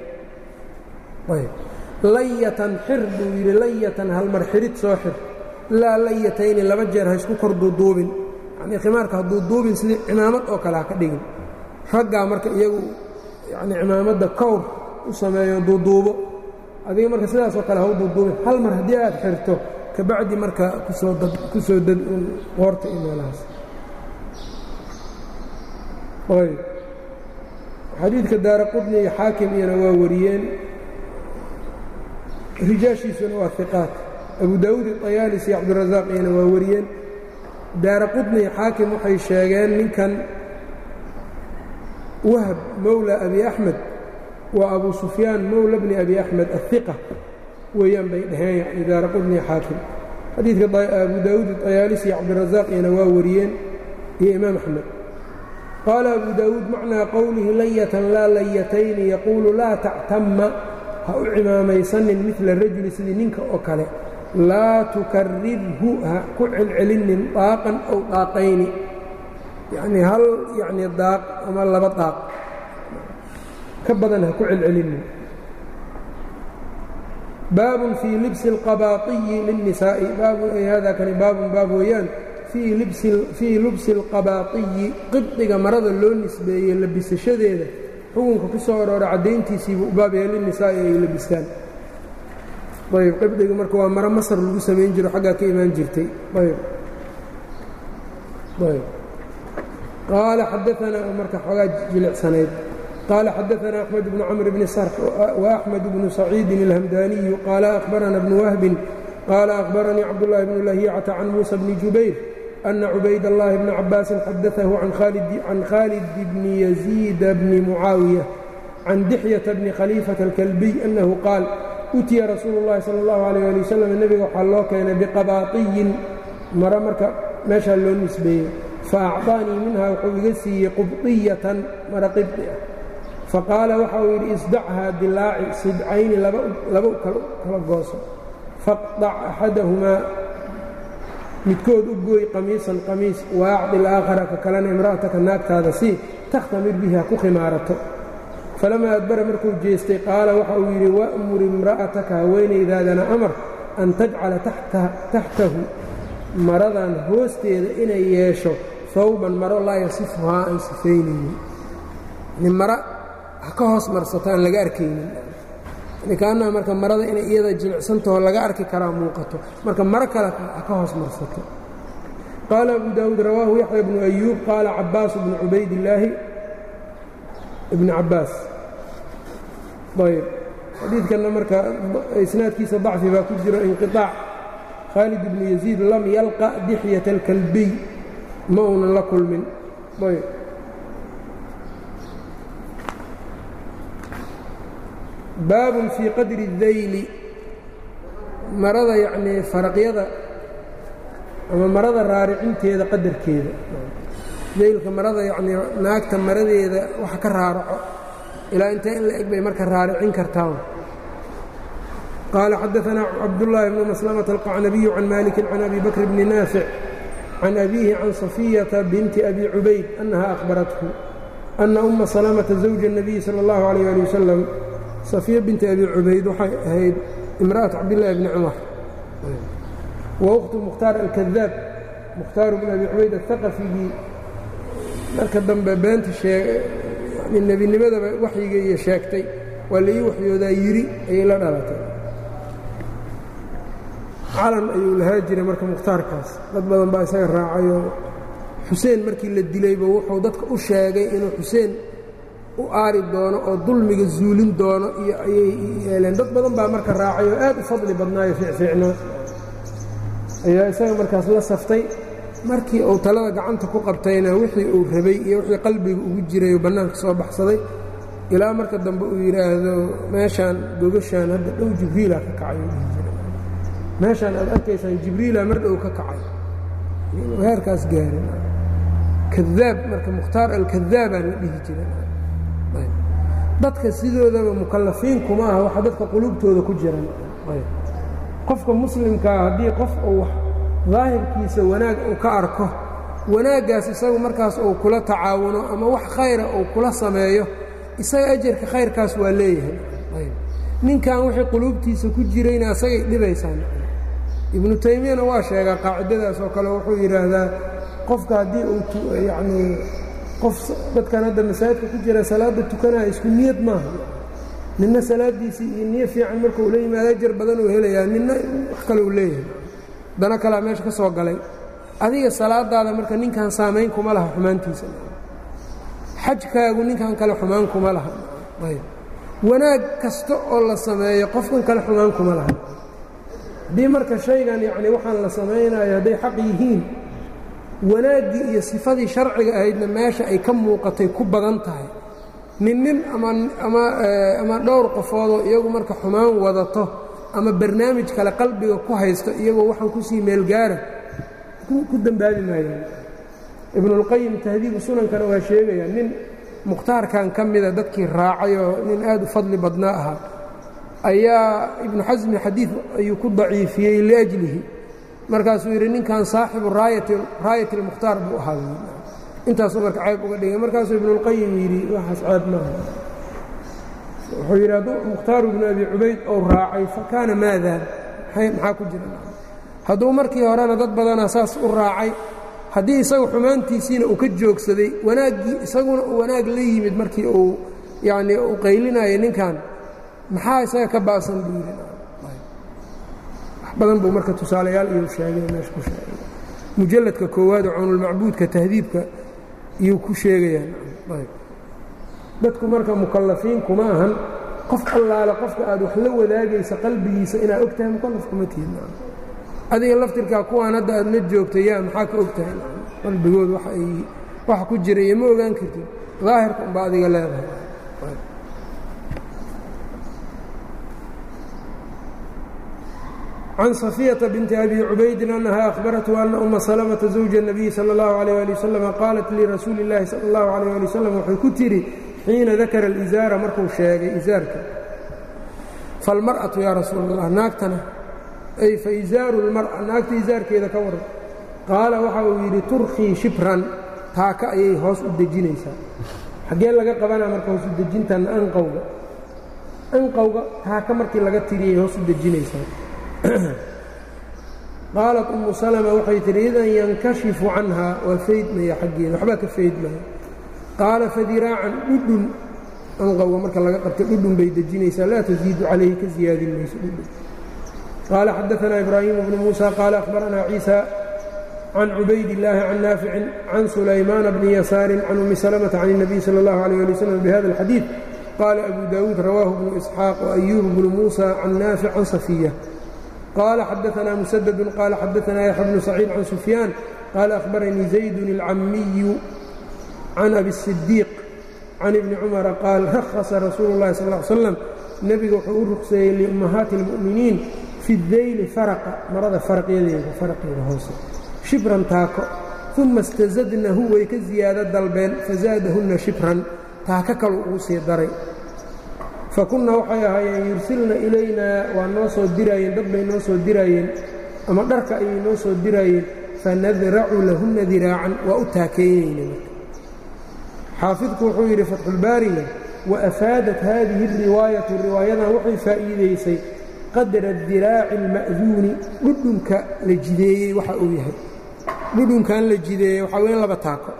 layatan xir buu yidhi layatan halmar xirid soo xir laa layatayni laba jeer ha isku kor duuduubin yanii khimaarka ha duuduubin sidii cimaamad oo kale ha ka dhigin raggaa marka iyagu yani cimaamadda kowr u sameeyo duuduubo adiga marka sidaasoo kale ha u duuduubin hal mar haddii aad xirto kabacdi marka kusoo dad kusoo dad un qoorta iyo meelahaas ayb xadiidka daara qudni iyo xaakim iyana waa wariyeen rijaashiisuna waa iqaat abu daawuud iطayaalis iyo cabdirazaaq iyana waa wariyeen daara qudni iyo xaakim waxay sheegeen ninkan wahb mowla abi axmed waa abu sufyaan mowla bni abi axmed ahiqa weeyaan bay dhaheen yani daara qudni iyo xaakim xadiidka abu daawuud iطayaalis iyo cabdirazaaq iyana waa wariyeen iyo imaam axmed qaala abu daawuud macnaa qowlihi layatan laa layatayni yaquulu laa tactama ha u cimaamaysanin midla rajuli sidii ninka oo kale laa tukarirhu ha ku celcelinin daaqan ow daaqayni yacnii hal yacnii daaq ama laba daaq ka badan ha ku celcelinin baabun fii libsi اlqabaaiyi lilnisaa'i baabun ay hada kani baabun baab weeyaan fii lubsi اlqabaaiyi qibdiga marada loo nisbeeyey labisashadeeda xukunka ku soo aroora caddayntiisiibuu u baabaya linisaa'i ay labistaan ayb qibdiga marka waa maro masar lagu samayn jiro xaggaa ka imaan jirtay ayb ayb qaala xadaanaa marka xoogaa jilicsanayd qaala xadaanaa axmed bnu camr bni sarx وaأxmed bnu saciidin اlhamdaniyu qaala akhbarana bnu wahbin qaala akhbaranii cabdالlahi bnu lahiyacata can muusa bni jubayr أna cubayd الlahi bna cabaasin xadaثahu can khaalid bni yaziida bni mucaawiya can dixyata bni khaliifaةa اlkalbiy annahu qaal utiya rasuulu اllahi salى اllahu عalيh ali wasalam nebiga waxaa loo keenay biqabaatiyin maro marka meeshaa loo nisbeeyey faacطaanii minha wuxuu iga siiyey qubطiyatan maro qibdi ah faqaala waxa uu yidhi isdachaa dilaaci sidcayni laba kala gooso faqطac axadahumaa midkood u gooy qamiisan qamiis waacdi alaakhara ka kalena imra'ataka naagtaada sii takhtamir bihi ha ku khimaarato falamaa adbara markuu jeestay qaala waxa uu yidhi wa'mur imra'ataka haweenaydaadana amar an tajcala taxtahu maradan hoosteeda inay yeesho hawban maro laa yasifuhaa aan sifaynaynin yani mara ha ka hoos marsato aan laga arkaynin kaannaha marka marada inay iyada jilicsantaho laga arki karaa muuqato marka maro kale ha ka hoos marsato qaala abu daawuud rawaahu yaxya bnu ayuub qaala cabaasu bnu cubaydillaahi ibni cabbaas ayb xadiidkanna marka isnaadkiisa dacfi baa ku jiro inqiطaac khaalid ibnu yaziid lam yalqa dixyata alkalbiy ma uunan la kulmin ayb baabun fii qadri اdayli marada yacnii faraqyada ama marada raaricinteeda qadarkeeda daylka marada yacnii naagta maradeeda waxa ka raaraco ilaa intee in la eg bay marka raaricin kartaa qaala xadaanaa cabdullaahi bnu maslamata alqacnabiyu can maliki can abi bakr bni naafic can abiihi can safiyata binti abi cubayd annaha akhbarathu ana uma salamata zawja الnabiyi salى اllahu عalيyه ali wasalam safiya binti abi cubayd waxay ahayd imra'atu cabdillaahi bni cumar wa ukhtu mukhtaar alkadaab mukhtaaru bn abi cubayd athaqafigii marka dambe beenta yani nebinimadaba waxyiga iyo sheegtay waa laii waxyoodaa yidhi ayay la dhalatay calan ayuu lahaa jiray marka mukhtaarkaas dad badan baa isaga raacayoo xuseen markii la dilayba wuxuu dadka u sheegay inuu xuseen u aari doono oo dulmiga zuulin doono iyo ayay yeeleen dad badan baa marka raacay oo aad u fadli badnaayo fiicfiicnaa ayaa isaga markaas la saftay markii uu talada gacanta ku qabtayna wixii uu rabay iyo wixii qalbiga ugu jiray uu bannaanka soo baxsaday ilaa marka dambe uu yidhaahdo meeshaan gogashaan hadda dhow jibriila ka kacay meeshaan aad arkaysaan jibriila mar dhow ka kacay inuu heerkaas gaarin kadaab marka mukhtaar alkadaabaa la dhihi jiray dadka sidoodaba mukallafiin kuma aha waxa dadka qulubtooda ku jiran qofka muslimkaa haddii qof uu daahirkiisa wanaag uu ka arko wanaaggaas isagu markaas uu kula tacaawuno ama wax khayra uu kula sameeyo isaga ajarka khayrkaas waa leeyahay ninkan wixii quluubtiisa ku jirayna isagay dhibaysaan ibnu taymiyana waa sheegaa qaacidadaas oo kale wuxuu yidhaahdaa qofka haddii uu yacnii qof dadkan hadda masaajidka ku jira salaadda tukanaya isku niyad maaha ninna salaaddiisii iyo niyo fiican marka uu la yimaado ajar badan uu helayaa ninna wax kale uu leeyahay dana kalea meesha ka soo galay adiga salaadaada marka ninkan saamayn kuma laha xumaantiisa xajkaagu ninkan kale xumaan kuma laha ayb wanaag kasta oo la sameeyo qofkan kale xumaan kuma laha haddii marka shaygan yacni waxaan la samaynayo hadday xaq yihiin wanaaggii iyo sifadii sharciga ahaydna meesha ay ka muuqatay ku badan tahay nin nin ama dhowr qofoodoo iyagu marka xumaan wadato ama barnaamij kale qalbiga ku haysto iyagoo waxaan kusii meelgaara ku dembaabi maayaan ibnulqayim tahdiibu sunankana waa sheegaya nin mukhtaarkan ka mida dadkii raacay oo nin aad u fadli badnaa ahaa ayaa ibnu xasmi xadiid ayuu ku daciifiyey liajlihi markaasuu yidhi ninkan saaxibu raayat اlmukhtaar buu ahaa intaasuu marka ceeb uga dhigay markaasuu ibnulqayim yidhi waxaas ceeb maaha wuxuu yidhi hadduu mukhtaaru ibnu abi cubayd ou raacay fakaana maada maxaa ku jira hadduu markii horena dad badanaa saas u raacay haddii isagu xumaantiisiina uu ka joogsaday wanaaggii isaguna uu wanaag la yimid markii uu yacnii uu qaylinayay ninkan maxaa isaga ka ba'san buu yidhi wax badan buu marka tusaalayaal iyo sheegay meesha ku sheegay mujalladka koowaad oo cunulmacbuudka tahdiibka iyuu ku sheegayaan dadku marka mukallafiin kuma ahan qof allaale qofka aad wax la wadaagaysa qalbigiisa inaad og tahay mukallaf kuma tihin adiga laftirkaa kuwaan hadda aad la joogta yaa maxaa ka og tahay qalbigood waxa ku jira iyo ma ogaan kartid daahirka unbaa adiga leedahay can safiyata binti abi cubaydin annaha ahbarathu ana uma salamata zawja الnabiyi salى اllahu عalيh ali wasalam qaalat lirasuuli اllahi salى اllahu عalيh ali wasalam waxay ku tidhi xiina dakara alizaara markuu sheegay izaarka falmar'atu yaa rasuul allah naagtana ay fa izaaru اlmar'a naagta izaarkeeda ka waran qaala waxa uu yidhi turkhii shibran taaka ayay hoos u dejinaysaa xaggee laga qabanaa marka hoos u dejintan anqowga anqowga taaka markii laga tiriyay hoos u dejinaysaa qaalat umu salma waxay tihi idan yankashifu canhaa waa faydmaya xaggeeda waxbaa ka faydmaya qaala fadiraacan dhudhun anqowga marka laga qabta dhudhun bay dejinaysaa laa tasiidu calayhi ka siyaadin mayso dhudhun qaala xadaanaa ibraahimu bnu muusa qaala ahbaranaa ciisa can cubayd illaahi can naaficin can sulaymaana bni yasaarin can ummi salmata can الnabiy salى اllahu alيyh ali wslam bihada اlxadiid qaala abu daawuud rawaahu bnu isxaaq وayuub bnu muusa can naafic can safiya qala xadaanaa musadadu qaala xadaanaa yaxya bnu saciid can sufyaan qaala ahbaranii zaydun اlcamiyu can abi الsidiiq can ibni cumara qaal rahasa rasuulu اllahi sal ly slam nebiga wuxuu u ruqseeyey liummahaati اlmu'miniin fi dayli faraqa marada faraqyadeeda faraqeeda hoose shibran taako uma istazadnahu way ka ziyaado dalbeen fazaadahunna shibran taako kalu ugu sii daray fakunna waxay ahaayeen yursilna ilaynaa waa noo soo diraayeen dad bay noo soo diraayeen ama dharka ayay noo soo diraayeen fanadracu lahunna diraacan waa u taakeeynayna xaafidku wuxuu yidhi fatxulbaariga wa afaadat haadihi اriwaayatu riwaayadan waxay faa'iidaysay qadra diraaci اlma'duuni dhudhunka la jideeyey waxa uu yahay dhudhunkan la jideeyey waxaa weyn laba taako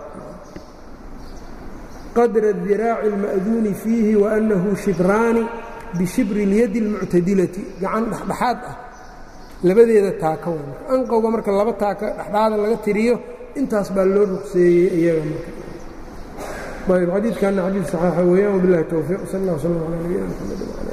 qadra اdiraaci اlma'duuni fiihi waannahu shibraani bishibri اlyadi اlmuctadilati gacan dhexdhexaad ah labadeeda taako w anqowga marka laba taako dhexdhaada laga tiriyo intaas baa loo ruqseeyey iyaga marka ayb xadiidkanna xadiid saxiixa weeyaan wbilahi towfiiq sal اllah slm alى nabiyina mxamed